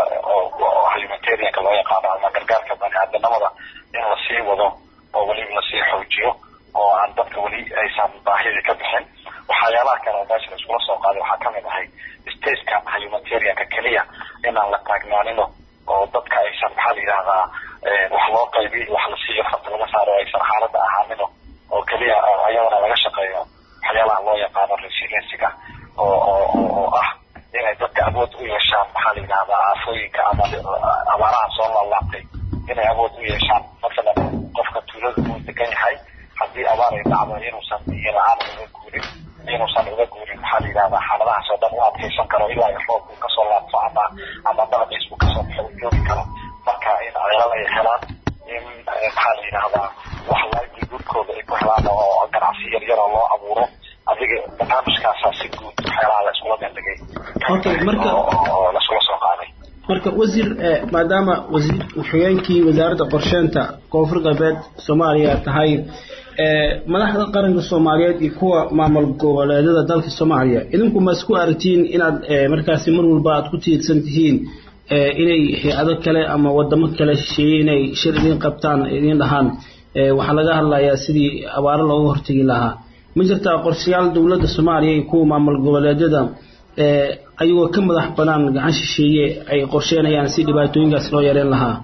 [SPEAKER 6] oo humanitarianka loo yaqaano ama gargaarka baniaadanimada in lasii wado oo weliba lasii xoojiyo oo aan dadka weli aysan baahidii ka bixin waxyaalaha kale oo meesha laiskula soo qaaday waxaa kamid ahay statekan humanitarianka keliya inaan la taagnaanino oo dadka aysan maxaa la yidhahdaa wax loo qaybi wax la siiyo farta laga saaro aysan xaaladda ahaanino oo keliya ayadana laga shaqeeyo waxyaalaha loo yaqaano resiliensiga oo oo oo ah inay dadka awood u yeeshaan maxaa la yidhahdaa aafooyinka ama abaaraha soo laalaabtay inay awood u yeeshaan masalan qofka tuulada uu degan yahay haddii abaar ay dhacdo inuusan biyo la-aan uga guurin inuusan uga guurin maxaa la yidhahdaa xaaladahaas oo dhan u adkaysan karo ilaa iyo roob uu kasoo laabto ama ama dalaqiis uu kasoo baxo uu joogi karo marka in ceelal ay helaan in maxaa la yidhahdaa wax livelihoodkooda ay ku helaan oo ganacsi yar yar oo loo abuuro adiga barnaamijkaasaa si guud waxyaalaha la iskula meeldhigay
[SPEAKER 3] okay marka
[SPEAKER 6] oo laiskula soo qaaday
[SPEAKER 3] marka wasiir maadaama wasiir ku-xigeenkii wasaaradda qorsheynta koonfur galbeed soomaaliya tahay madaxda qaranka soomaaliyeed iyo kuwa maamul goboleedyada dalka soomaaliya idinku ma isku aragtiin inaad markaasi mar walba aad ku tiirsan tihiin inay hay-ado kale ama wadamo kale shisheeye inay shir idiin qabtaan idiin dhahaan waxaa laga hadlayaa sidii abaaro looga hortegi lahaa ma jirtaa qorshayaal dowladda soomaaliya iyo kuwa maamul goboleedyada ayagoo ka madax banaan gacan shisheeye ay qorsheynayaan si dhibaatooyinkaas loo yareyn lahaa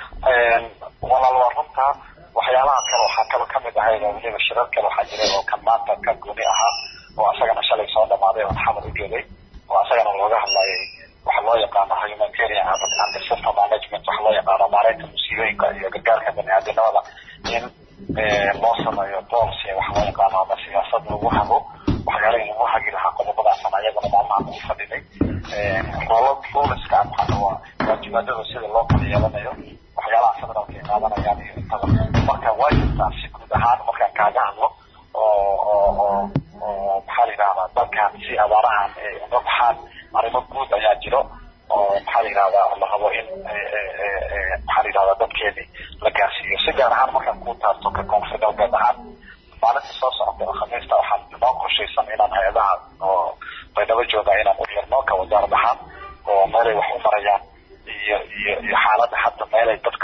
[SPEAKER 6] walaal waa runtaa waxyaalaha kale waxaa kalo kamid ahayd oo weliba shirar kale waxaa jiray oo kan maanta ka gooni ahaa oo asagana shalay soo dhamaaday oo xamar u joogay oo asagana looga hadlayay waxa loo yaqaano humanitarian and disaster management waxa loo yaqaano maareynta musiibooyinka iyo gargaarka baniaadanimada in loo sameeyo policy waxa loo yaqaano ama siyaasad lagu hago waxyaalihii lagu hagi lahaa qodobadaasana ayaguna maalmaha ugu fadhinay roolo ruleska maxaa waa waajibaadada sida loo kala yeelanayo waxyaalaha federaalka ay qaadanayaan iyo intada marka waa jirtaa si guud ahaan markaan kaaga hadlo oo oo oo oo maxaa la yidhahdaa dalkan si abaarahan ay uga baxaan arrimo guud ayaa jiro oo maxaa la yidhahdaa la rabo in maxaa la yidhahdaa dadkeedii la gaarsiiyo si gaar ahaan markaan ku taarto ka koonfur galbeed ahaan maalinta soo socota oo khamiista waxaan noo qorshaysan inaan hay-adaha oo baydhabo jooga inaan u yeerno ka wasaarad ahaan oo meelay wax u marayaan iyo iyo iyo xaaladda hadda meelay dadka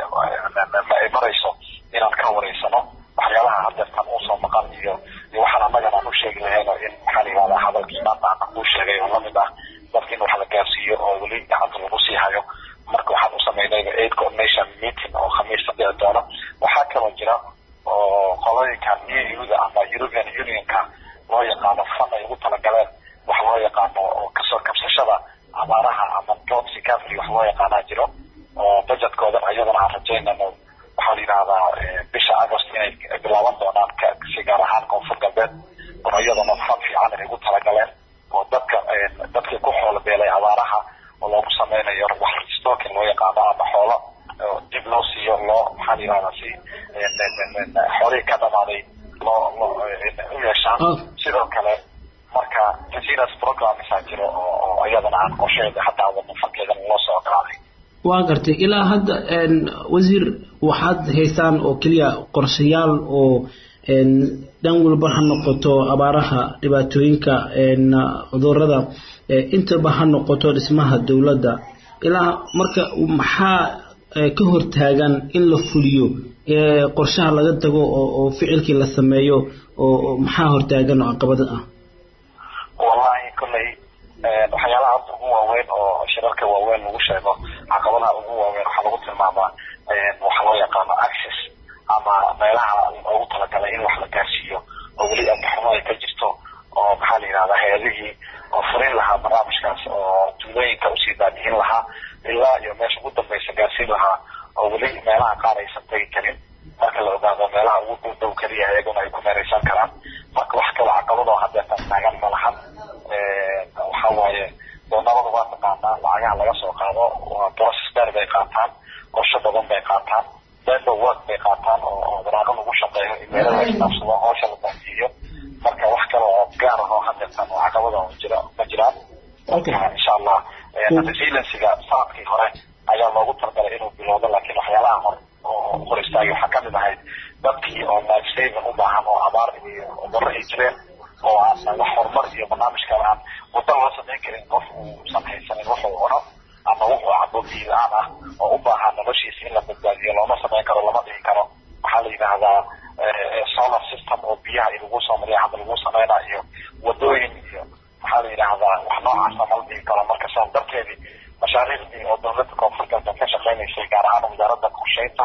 [SPEAKER 6] ay marayso inaan ka wareysano waxyaalaha hadeertan uusoo maqan iyo iyo waxaan annagana aan u sheegi lahayno in maxaa la yidhahdaa hadalkii maanta aan kuu sheegay oo lamid ah dadka in wax la gaarsiiyo oo weli gacanta lagu sii hayo marka waxaan u samaynayba aid coordination meeting oo khamiista dhici doono waxaa kaloo jira oo qolooyinkan eu-da ama european unionka loo yaqaano fan ay ugu talagaleen wax loo yaqaano oo kasoo kabsashada abaaraha ama drought recovery wax loo yaqaanaa jiro oo budgetkoodan ayadana aan rajaynano waxaa la yidhahdaa bisha agost inay bilaaban doonaan si gaar ahaan koonfur galbeed oo iyadana fan fiican ay ugu talagaleen oo dadka dadkii ku xoolo beelay abaaraha oo loogu sameynayo wax stocking loo yaqaano ama xoolo dib loo siiyo loo maxaa la yidhahdaa si xoolihii ka dhamaaday loo loo u yeeshaan sidoo kale marka jasiras programmesaa jiro oo iyadana aan qorsheeda hataa wadno fankeedana loo soo ogolaaday
[SPEAKER 3] waa gartay ilaa hadda wasiir waxaad haysaan oo keliya qorshayaal oo dhan walba ha noqoto abaaraha dhibaatooyinka cudurada intaba ha noqoto dhismaha dowladda ilaa marka maxaa ka hortaagan in la fuliyo qorshaha laga tago oo ficilkii la sameeyo oo maxaa hortaagan oo caqabada ah
[SPEAKER 6] wallahi kolley waxyaalaha hadda ugu waaweyn oo shirarka waaweyn lagu sheego caqabadaha ugu waaweyn waxaa lagu tilmaamaa waxa loo yaqaano access ama meelaha loogu talagalay in wax la gaarsiiyo oo weli antaxumo ay ka jirto oo maxaa la yidhahdaa hay-adihii oo furin lahaa barnaamijkaas oo tuulooyinka usii daadihin lahaa ilaa iyo meesha ugu dambaysa gaarsiin lahaa oo weli meelaha qaar aysan tegi karin marka la ogaado meelaha ugu dhow dhow keliya iyaguna ay ku meeraysan karaan marka wax kaloo caqabadoo haddeetan taagan ma lahan waxa waaye doonabada waa taqaanaa lacagaha laga soo qaado waa process dheer bay qaataan qorshe badan bay qaataan dendo work bay qaataan oo waraaqo lagu shaqeeyo imeelo la isdhaafsado hawsha la baansiiyo marka wax kale oo gaar ah oo haddeetan oo caqabada jira ma jiraan marka insha allah resiliencyga sanadkii hore ayaa loogu talagalay inuu bilowdo laakiin waxyaalaha hor oo hor istaagay waxaa kamid ahayd dadkii oo life saving u baahan oo abaar iyo cudurro ay jireen oo aan wax horumar iyo barnaamij kale aan waddo loo samayn karin qof uusan haysanin wuxuu cuno ama wuxuu cabo biyo la-aan ah oo u baahan noloshiisa in la badbaadiyo looma samayn karo lama dhihi karo waxaa la yidhaahdaa solar system oo biyaha lagu soo mariya hadda lagu sameynaa iyo wadooyin iyo waxaa la yidhaahdaa wax noocaasa mala dhihi karo marka saas darteedii mashaariicdii oo dowladda koonfur galbeed ka shaqeynaysay gaar ahaan wasaaradda qorsheynta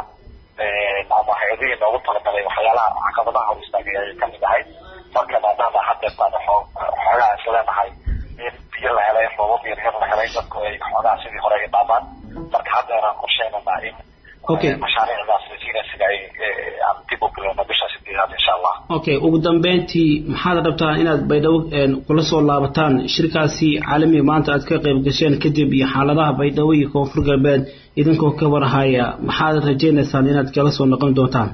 [SPEAKER 6] ama hay-adihii loogu talagalay waxyaalaha caqabadaha hor istaagay ayay kamid ahayd marka maadaama haddeetaan xoogaa is leenahay in biyo la helay roobab yar yar la helay dadku ay xoogaa sidii hore ay dhaamaan marka haddeeraan qorsheynanaa in mashaariicdaas resiliensiga ay aan dib u bilowno bisha sideedaad insha allah
[SPEAKER 3] okay ugu dambeyntii maxaad rabtaan inaad baydhabo kula soo laabataan shirkaasi caalamiga maanta aad ka qayb gasheen kadib iyo xaaladaha baydhabo iyo koonfur galbeed idinkoo ka warhaya maxaad rajaynaysaan inaad kala soo noqon doontaan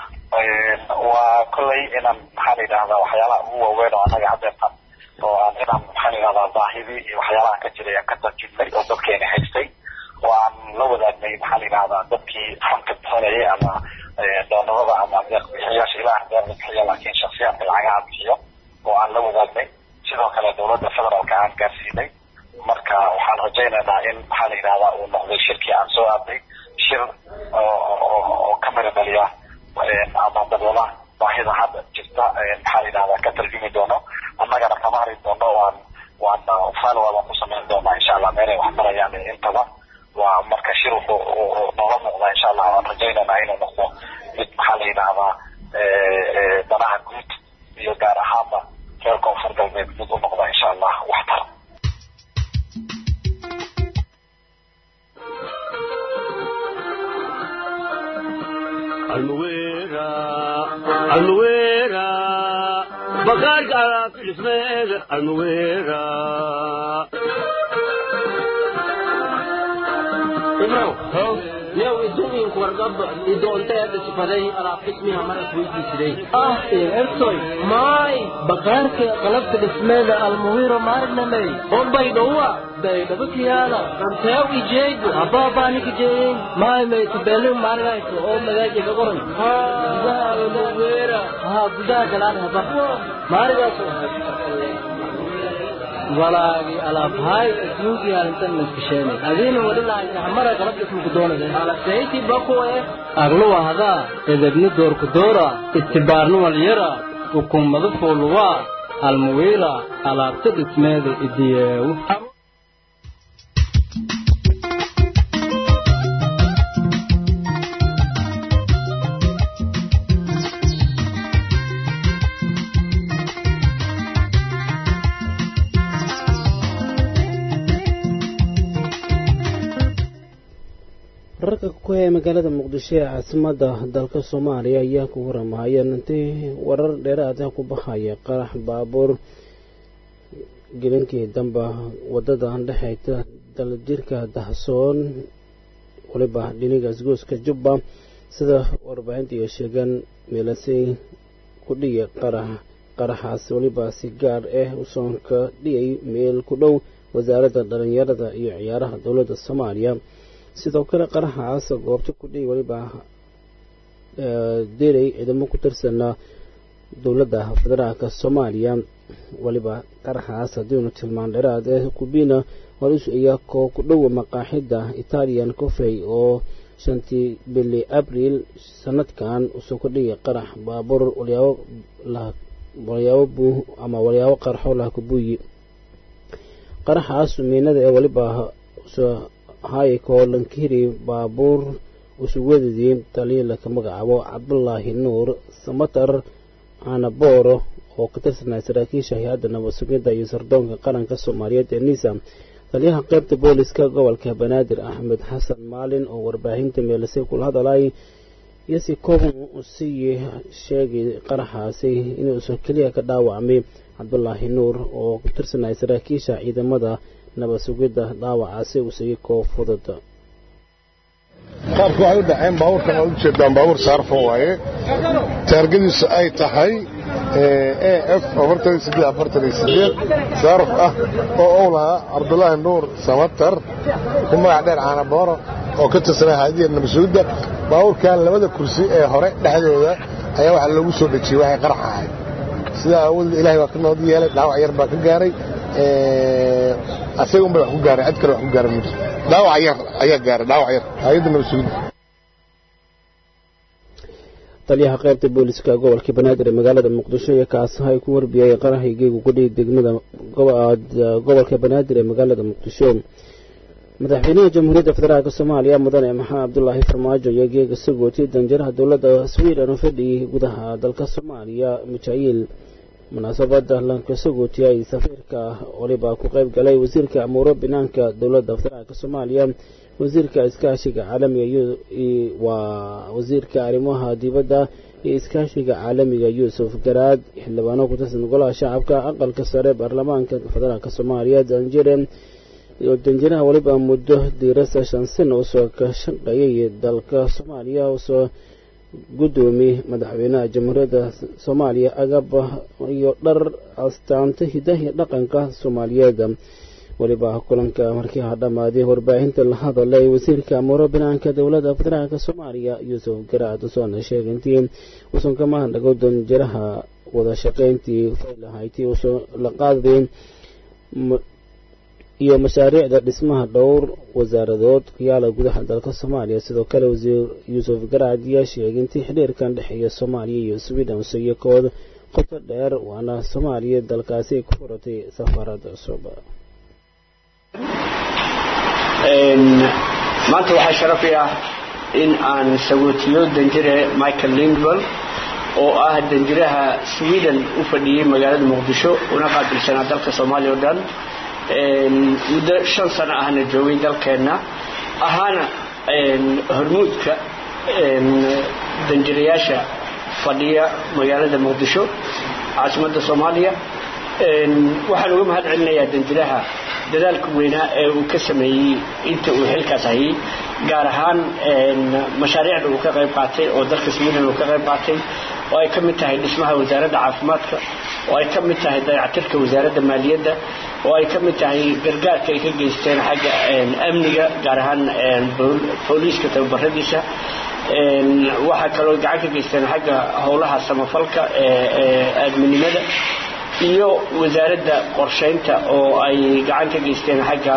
[SPEAKER 6] waa kolley inaan maxaa la yidhahdaa waxyaalaha ugu waaweyn oo annaga haddeetan oo aan inaan maxaa la yidhahdaa baahidii iyo waxyaalaha ka jiray aan ka tarjibnay oo dadkeena haystay oo aan la wadaagnay maxaa la yidhahdaa dadkii fanka bixinayay ama doonabada ama deeq bixiyaasha ilaah deeqda bixiya laakiin shaksiyaadka lacagaha bixiyo oo aan la wadaagnay sidoo kale dowladda federaalka aan gaarsiinay marka waxaan rajaynaynaa in maxaa la yidhahdaa uu noqday shirkii aan soo aadnay shir oo ka mira dhaliya ama daboola baahida hadda jirta maxaa la yidhahdaa ka tarjumi doono annagana kama hari doono waan waan follow ku samayn doonaa insha allah meelay wax marayaan intaba waa marka shir wuxuu noola muuqdaa insha allah waan rajaynaynaa inuu noqdo mid maxaa la yidhahdaa danaha guud iyo gaar ahaanba reer koonfur galbeed mid u noqda insha allah waxtar
[SPEAKER 7] almuwera almuwera bagaarka alaabtismeega almuwera
[SPEAKER 8] yow idumiinku wargaba idoonteeda sifaday alaab dhismiha maras weydiisiday ah ertoy maay bakaarka qalabta dhismeeda almuwiro maarnamey bombay dhowa baydhaba kiyaala ranteew ijeegu abaabaaniki jeeyin maay maytubelin maargayso oo magaaji ka qoran gudaha almuwira haa gudaha galaan haba maarigaas walaagi alaabhaay adduunkii arintan maskasheenay adiina wadhilaayna hamara qalab dhismuku doonade alasayti bakuwe agluwa hadaa edebni doorku doora istibaarni walyara ukummadu fuuluwaa almuwiira alaabta dhismeeda idiyeewu
[SPEAKER 1] wararka ku haya magaalada muqdisho ee caasimada dalka soomaaliya ayaa ku waramahaya intii warar dheeraada ku baxaya qarax baabuur gelinkii damba wadada dhexeyta daljirka dahsoon waliba dhiniga isgooska jubba sida warbaahinta iyo sheegaan meelasay ku dhiya qarax qaraxaas waliba si gaar ah usoonka dhiyay meel ku dhow wasaaradda dhalinyarada iyo ciyaaraha dowladda soomaaliya sidoo kale qaraxaas goobta ku dhihi waliba delay ciidamo ku tirsanaa dowladda federaalka soomaaliya weliba qaraxaas haddiinu tilmaan dheeraad ee kubina horis ayaa koo ku dhowa maqaaxida italian coffey oo shantii bili abriil sanadkan usoo kordhiyay qarax baabuur walyaabo walyaabo buu ama walyaabo qarxo laha kubuuyi qaraxaas miinada ee weliba hayko lankiri baabuur usuwadidii taliya laka magacaabo cabdulaahi nuur samatar anabooro oo ka tirsanaya saraakiisha hay-adda nabad sugidda iyo sardoonka qaranka soomaaliyeed ee nisa taliyaha qaybta booliska gobolka banaadir axmed xasan maalin oo warbaahinta meelisay kula hadalay iyo si kooban usii sheegay qaraxaasi inuusan keliya ka dhaawacmay cabdulaahi nuur oo ku tirsanaya saraakiisha ciidamada nabad sugidda dhaawacaasi usii koo fudud
[SPEAKER 9] qaabka waxay u dhaceen baabuurkan aad u jeedaan baabuur saarfan waaye taargadiisu ay tahay af saaraf ah oo uu lahaa cabdulaahi nuur samatar ku magac dheer caanabooro oo ka tirsanaa haadiya nabasuudda baabuurkan labada kursi ee hore dhexdooda ayaa waxaa loogu soo dhejiyey waxay qarax ahayd sidaa aawadeed ilahay baa ka nood yeelay dhaawac yar baa ka gaaray asaga unbay wax ku gaaray cid kale wax ku gaaray ma jiro dhaawac yar ayaa gaaray dhaawac yar hayadda nabasuudda
[SPEAKER 1] taliyaha qaybta booliska gobolka banaadir ee magaalada muqdisho iyo kaasahay ku warbiyay qaraxii geegu kudhihi degmada gobolka banaadir ee magaalada muqdisho madaxweynaha jamhuuriyadda federaalk soomaaliya mudane maxamed cabdulaahi farmaajo iyo geega sagooti danjiraha dowladda sweden oo fadhiyay gudaha dalka soomaaliya mijail munaasabada lanka sagooti ay safiirka waliba ku qayb galay wasiirka amuuro binaanka dowladda federaalk soomaaliya wasiirka iskaashiga caalamiga waa wasiirka arrimaha dibadda iyo iskaashiga caalamiga yuusuf garaad xildhibaano ku tirsan golaha shacabka aqalka sare baarlamaanka federaalk soomaaliya danjire iyo danjiraha waliba muddo diirasa shan sano usoo ka shaqeeyay dalka soomaaliya usoo gudoomiye madaxweynaha jamhuuriyadda soomaaliya agab iyo dhar astaanta hidahi dhaqanka soomaaliyeed weliba kulanka markii ha dhammaaday warbaahinta la hadalay wasiirka amuuro banaanka dowladda federaalk soomaaliya yuusuf garaad usoona sheegay intii uusan ka mahadnago danjiraha wada shaqayntii faylahaytii usoo la qaadaday iyo mashaariicda dhismaha dhowr wasaaradood ku yaala gudaha dalka soomaaliya sidoo kale wasiir yuusuf garaad ayaa sheegay intii xidhiirkan dhexeeya soomaaliya iyo sweden usiyo kood qoto dheer waana soomaaliya dalkaasi ay ku furatay safaarada cusub
[SPEAKER 10] maanta waxaa sharafi ah in aan sagootiyo danjire michael lindwell oo ah danjiraha sweden u fadhiyey magaalada muqdisho una qaabilsanaa dalka soomaaliya o dhan muddo shan sano ahna joogay dalkeenna ahaana hormuudka danjirayaasha fadhiya magaalada muqdisho caasimadda soomaaliya waxaan uga mahad celinayaa danjiraha dadaalka weynaa ee uu ka sameeyey inta uu xilkaas hayay gaar ahaan mashaariicda uu ka qayb qaatay oo dalka sweden uu ka qayb qaatay oo ay ka mid tahay dhismaha wasaaradda caafimaadka oo ay ka mid tahay dayactirka wasaaradda maaliyadda oo ay ka mid tahay gargaarka ay ka geysteen xagga amniga gaar ahaan booliiska tababaradiisa waxaa kaloo gacan ka geysteen xagga howlaha samafalka ee aadminimada iyo wasaaradda qorshaynta oo ay gacan ka geysteen xagga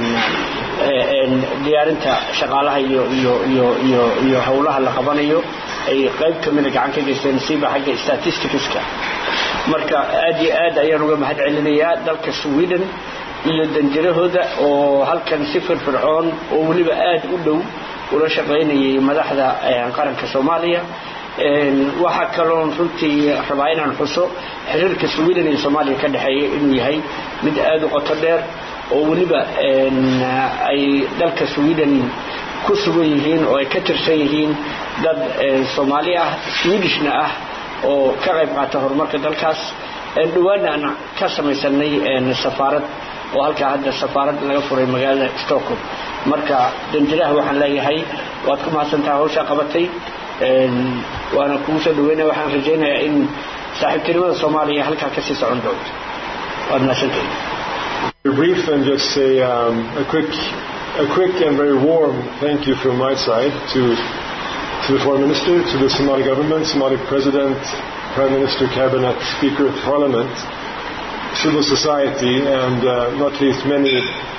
[SPEAKER 10] diyaarinta shaqaalaha iyo iyo iyo iyo iyo howlaha la qabanayo ay qayb ka mida gacan ka geysteen siiba xagga statisticska marka aad iyo aad ayaan uga mahad celinayaa dalka sweden iyo danjirahooda oo halkan si firfircoon oo weliba aad u dhow ula shaqaynayay madaxda qaranka soomaaliya waxaa kaloon runtii rabaa inaan xuso xiriirka sweden iyo soomaaliya ka dhexeeya inuu yahay mid aad u qoto dheer oo weliba ay dalka sweden ku sugan yihiin oo ay ka tirsan yihiin dad soomaali ah swedishna ah oo ka qayb qaata horumarka dalkaas dhawaana aan ka samaysanay safaarad oo halkaa hadda safaarad laga furay magaalada stockholm marka danjiraha waxaan leeyahay waad ku mahadsantaha hawshaa qabatay waana kugu soo dhaweynaya waxaan rajaynayaa in saaxiibtinimada soomaaliya halkaa kasii socon doonto waad mahadsantahay
[SPEAKER 11] brief and just say um, a quick a quick and very warm thank you from my side to to the foreign minister, to the Somali government, Somali president, Prime Minister, Cabinet, Speaker of Parliament, civil society, and uh, not least many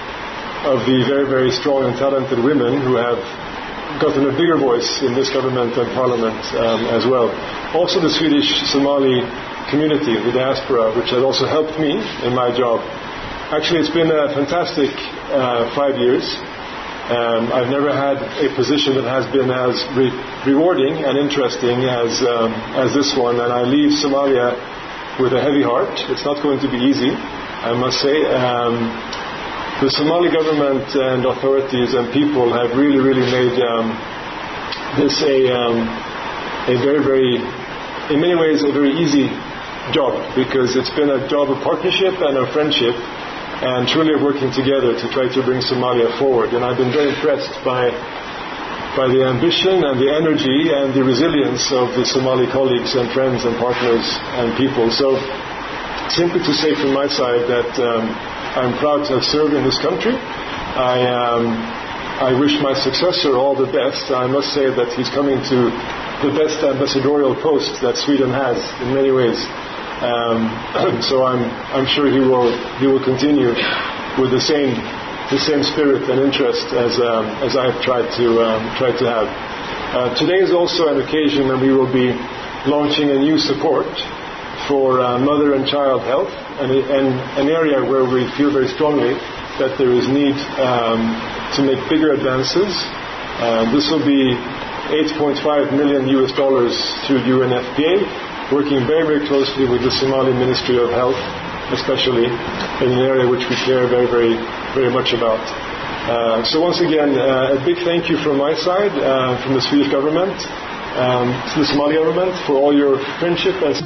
[SPEAKER 11] of the very, very strong and talented women who have gotten a bigger voice in this government and parliament um, as well. Also the Swedish Somali community, the diaspora, which has also helped me in my job. Actually, it's been a fantastic uh, five years. Um, I've never had a position that has been as re- rewarding and interesting as, um, as this one, and I leave Somalia with a heavy heart. It's not going to be easy, I must say. Um, the Somali government and authorities and people have really, really made um, this a, um, a very, very, in many ways, a very easy job because it's been a job of partnership and of friendship and truly of working together to try to bring Somalia forward. And I've been very impressed by by the ambition and the energy and the resilience of the Somali colleagues and friends and partners and people. So simply to say from my side that um, I'm proud to have served in this country. I, um, I wish my successor all the best. I must say that he's coming to the best ambassadorial post that Sweden has in many ways. Um, so I'm, I'm sure he will, he will continue with the same, the same spirit and interest as, um, as I've tried to, um, tried to have. Uh, today is also an occasion when we will be launching a new support for uh, mother and child health, and, and, an area where we feel very strongly that there is need um, to make bigger advances. Uh, this will be 8.5 million US dollars through UNFPA, working very, very closely with the Somali Ministry of Health, especially in an area which we care very, very, very much about. Uh, so once again, uh, a big thank you from my side, uh, from the Swedish government, um, to the Somali government for all your friendship and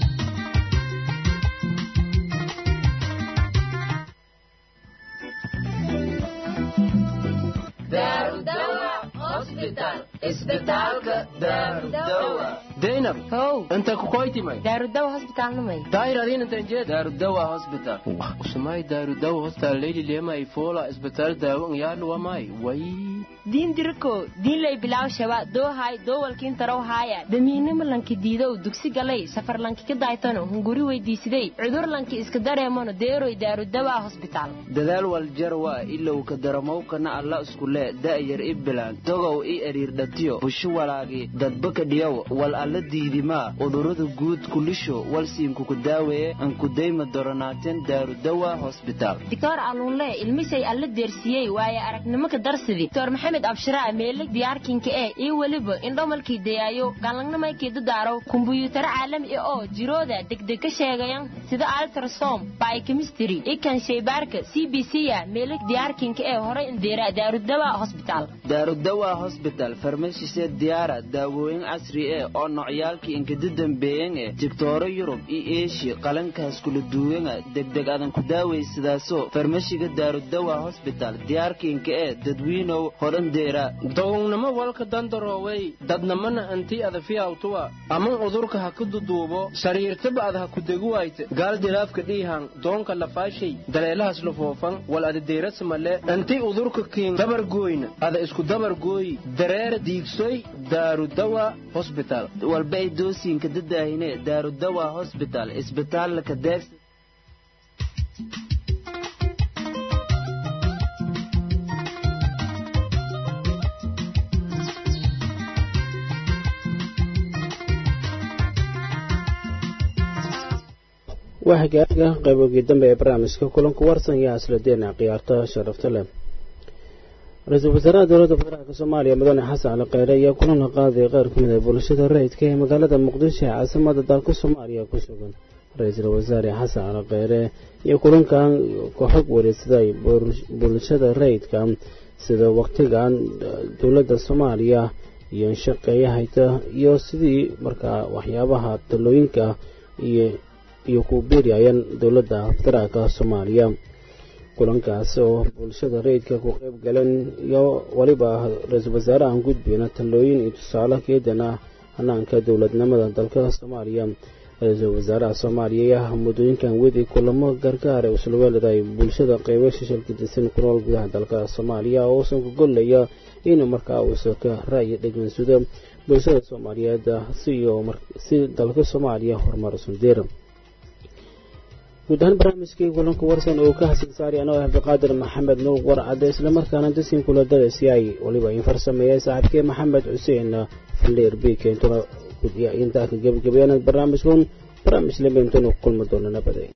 [SPEAKER 8] zainab
[SPEAKER 12] how
[SPEAKER 8] inta kukoytimay
[SPEAKER 12] daarudawa hosbitaalnamay
[SPEAKER 8] daayir adiin intan jeed daarudawa hospital usumay daarudawa hospital leyli lema ifola isbitaal daawo ngyaadlu wamay way
[SPEAKER 12] diin diriko diin lay bilaw shaba doohay doowalkiin taraw haaya damiinimo lanki diidow dugsi galay safar lanki ka daaytano hunguri weydiisiday cudur lanki iska dareemano deeroy daarudawa hosbitaal
[SPEAKER 13] dadaal waljarwa ilow ka daramowkana alla iskule da'yar i bilaan togow i eriirdhatiyo bushu walaagi dadbaka dhiyow wal alla diidimaa udurada guud kulisho walsiinkuku daaweeye ankudayma doronaateen daarudawa hosbitaal
[SPEAKER 12] dictor aluunle ilmisay alla deersiyey waaye aragnimo ka darsidi dr maxamed abshiraa meeleg diyaarkinka eh iyo weliba indhomalkii dayaayo galangnamaykii dadaaraw kumbuyuutaro caalami ah oo jirooda degdeg ka sheegayan sida altrasom biochemistry ikan shaybaarka c b c ya meeleg diyaarkinka ee horay indeera daarudawa hosbitaal
[SPEAKER 13] daarudawa hosbital farmashisee diyaara daawooyin casri eh oo nocyaalkii inkada dambeeyan eh digtooro yurub iyo eeshiya qalankaas kula duwanga degdeg adan ku daawaysadaaso farmashiga daarudawa hosbital diyaarkiinka eh dadwiinow hodhandeera
[SPEAKER 8] dogownimo walka dandaroowey dadnamana antii adafiyawtuwa aman udurka ha ku duduubo sariirtaba ad ha ku deguwayte gaal dilaafka dhiihan doonka lafaashay daleelahas lufoofan wal adadeerasamale antii udurka kiin dabargooyna ada isku dabargooyi dareera diigsoy daarudawa hosbital
[SPEAKER 13] walbay doosiinka dadaahine daarudawa hosbital isbitaallaka deegs
[SPEAKER 1] waa hagaaga qaybogii dambe ee barnaamijka kulanku warsan iyo asladeena khiyaarta sharafta leh ra-iisul wasaaraha dowladda federaalk soomaaliya mudane xasan cali kheyre ayaa kulan la qaaday qaar ka mid a bulshada rayidka ee magaalada muqdisho ee caasimada dalka soomaaliya ku sugan ra-iisul wasaare xasan cali kheyre iyo kulankan ka xog wareegsaday bulshada rayidka sida waqtigan dowladda soomaaliya iyo shaqeeya hayta iyo sidii markaa waxyaabaha talooyinka iyo iyo ku biirayaan dowladda federaalka soomaaliya kulankaas oo bulshada rayidka ku qayb galeen iyo weliba ra-iisul wasaarahan gudbiyana talooyin iyo tusaale keedan ah hanaanka dowladnimada dalka soomaaliya ra-iisul wasaaraha soomaaliya ayaa muddooyinkan wedi kulamo gargaar ee usulweeladaay bulshada qeybo shishilka disan ku nool gudaha dalka soomaaliya oo uusan ku gollaya inuu markaa uusan ka ra'yi dhegeynsado bulshada soomaaliyeed si dalka soomaaliya horumar usandeera guud ahaan barnaamijkii kulanka warsan oo ka hasan saari anoo ah cabdiqaadir maxamed nuur warcade islamarkaana dasiin kula darasiyay waliba in farsameeyay saaxiibkii maxamed xuseen faleer b keentuna intaa ka gebagabeeyaan barnaamijkan barnaamij lambeentuna kulmi doona nabaday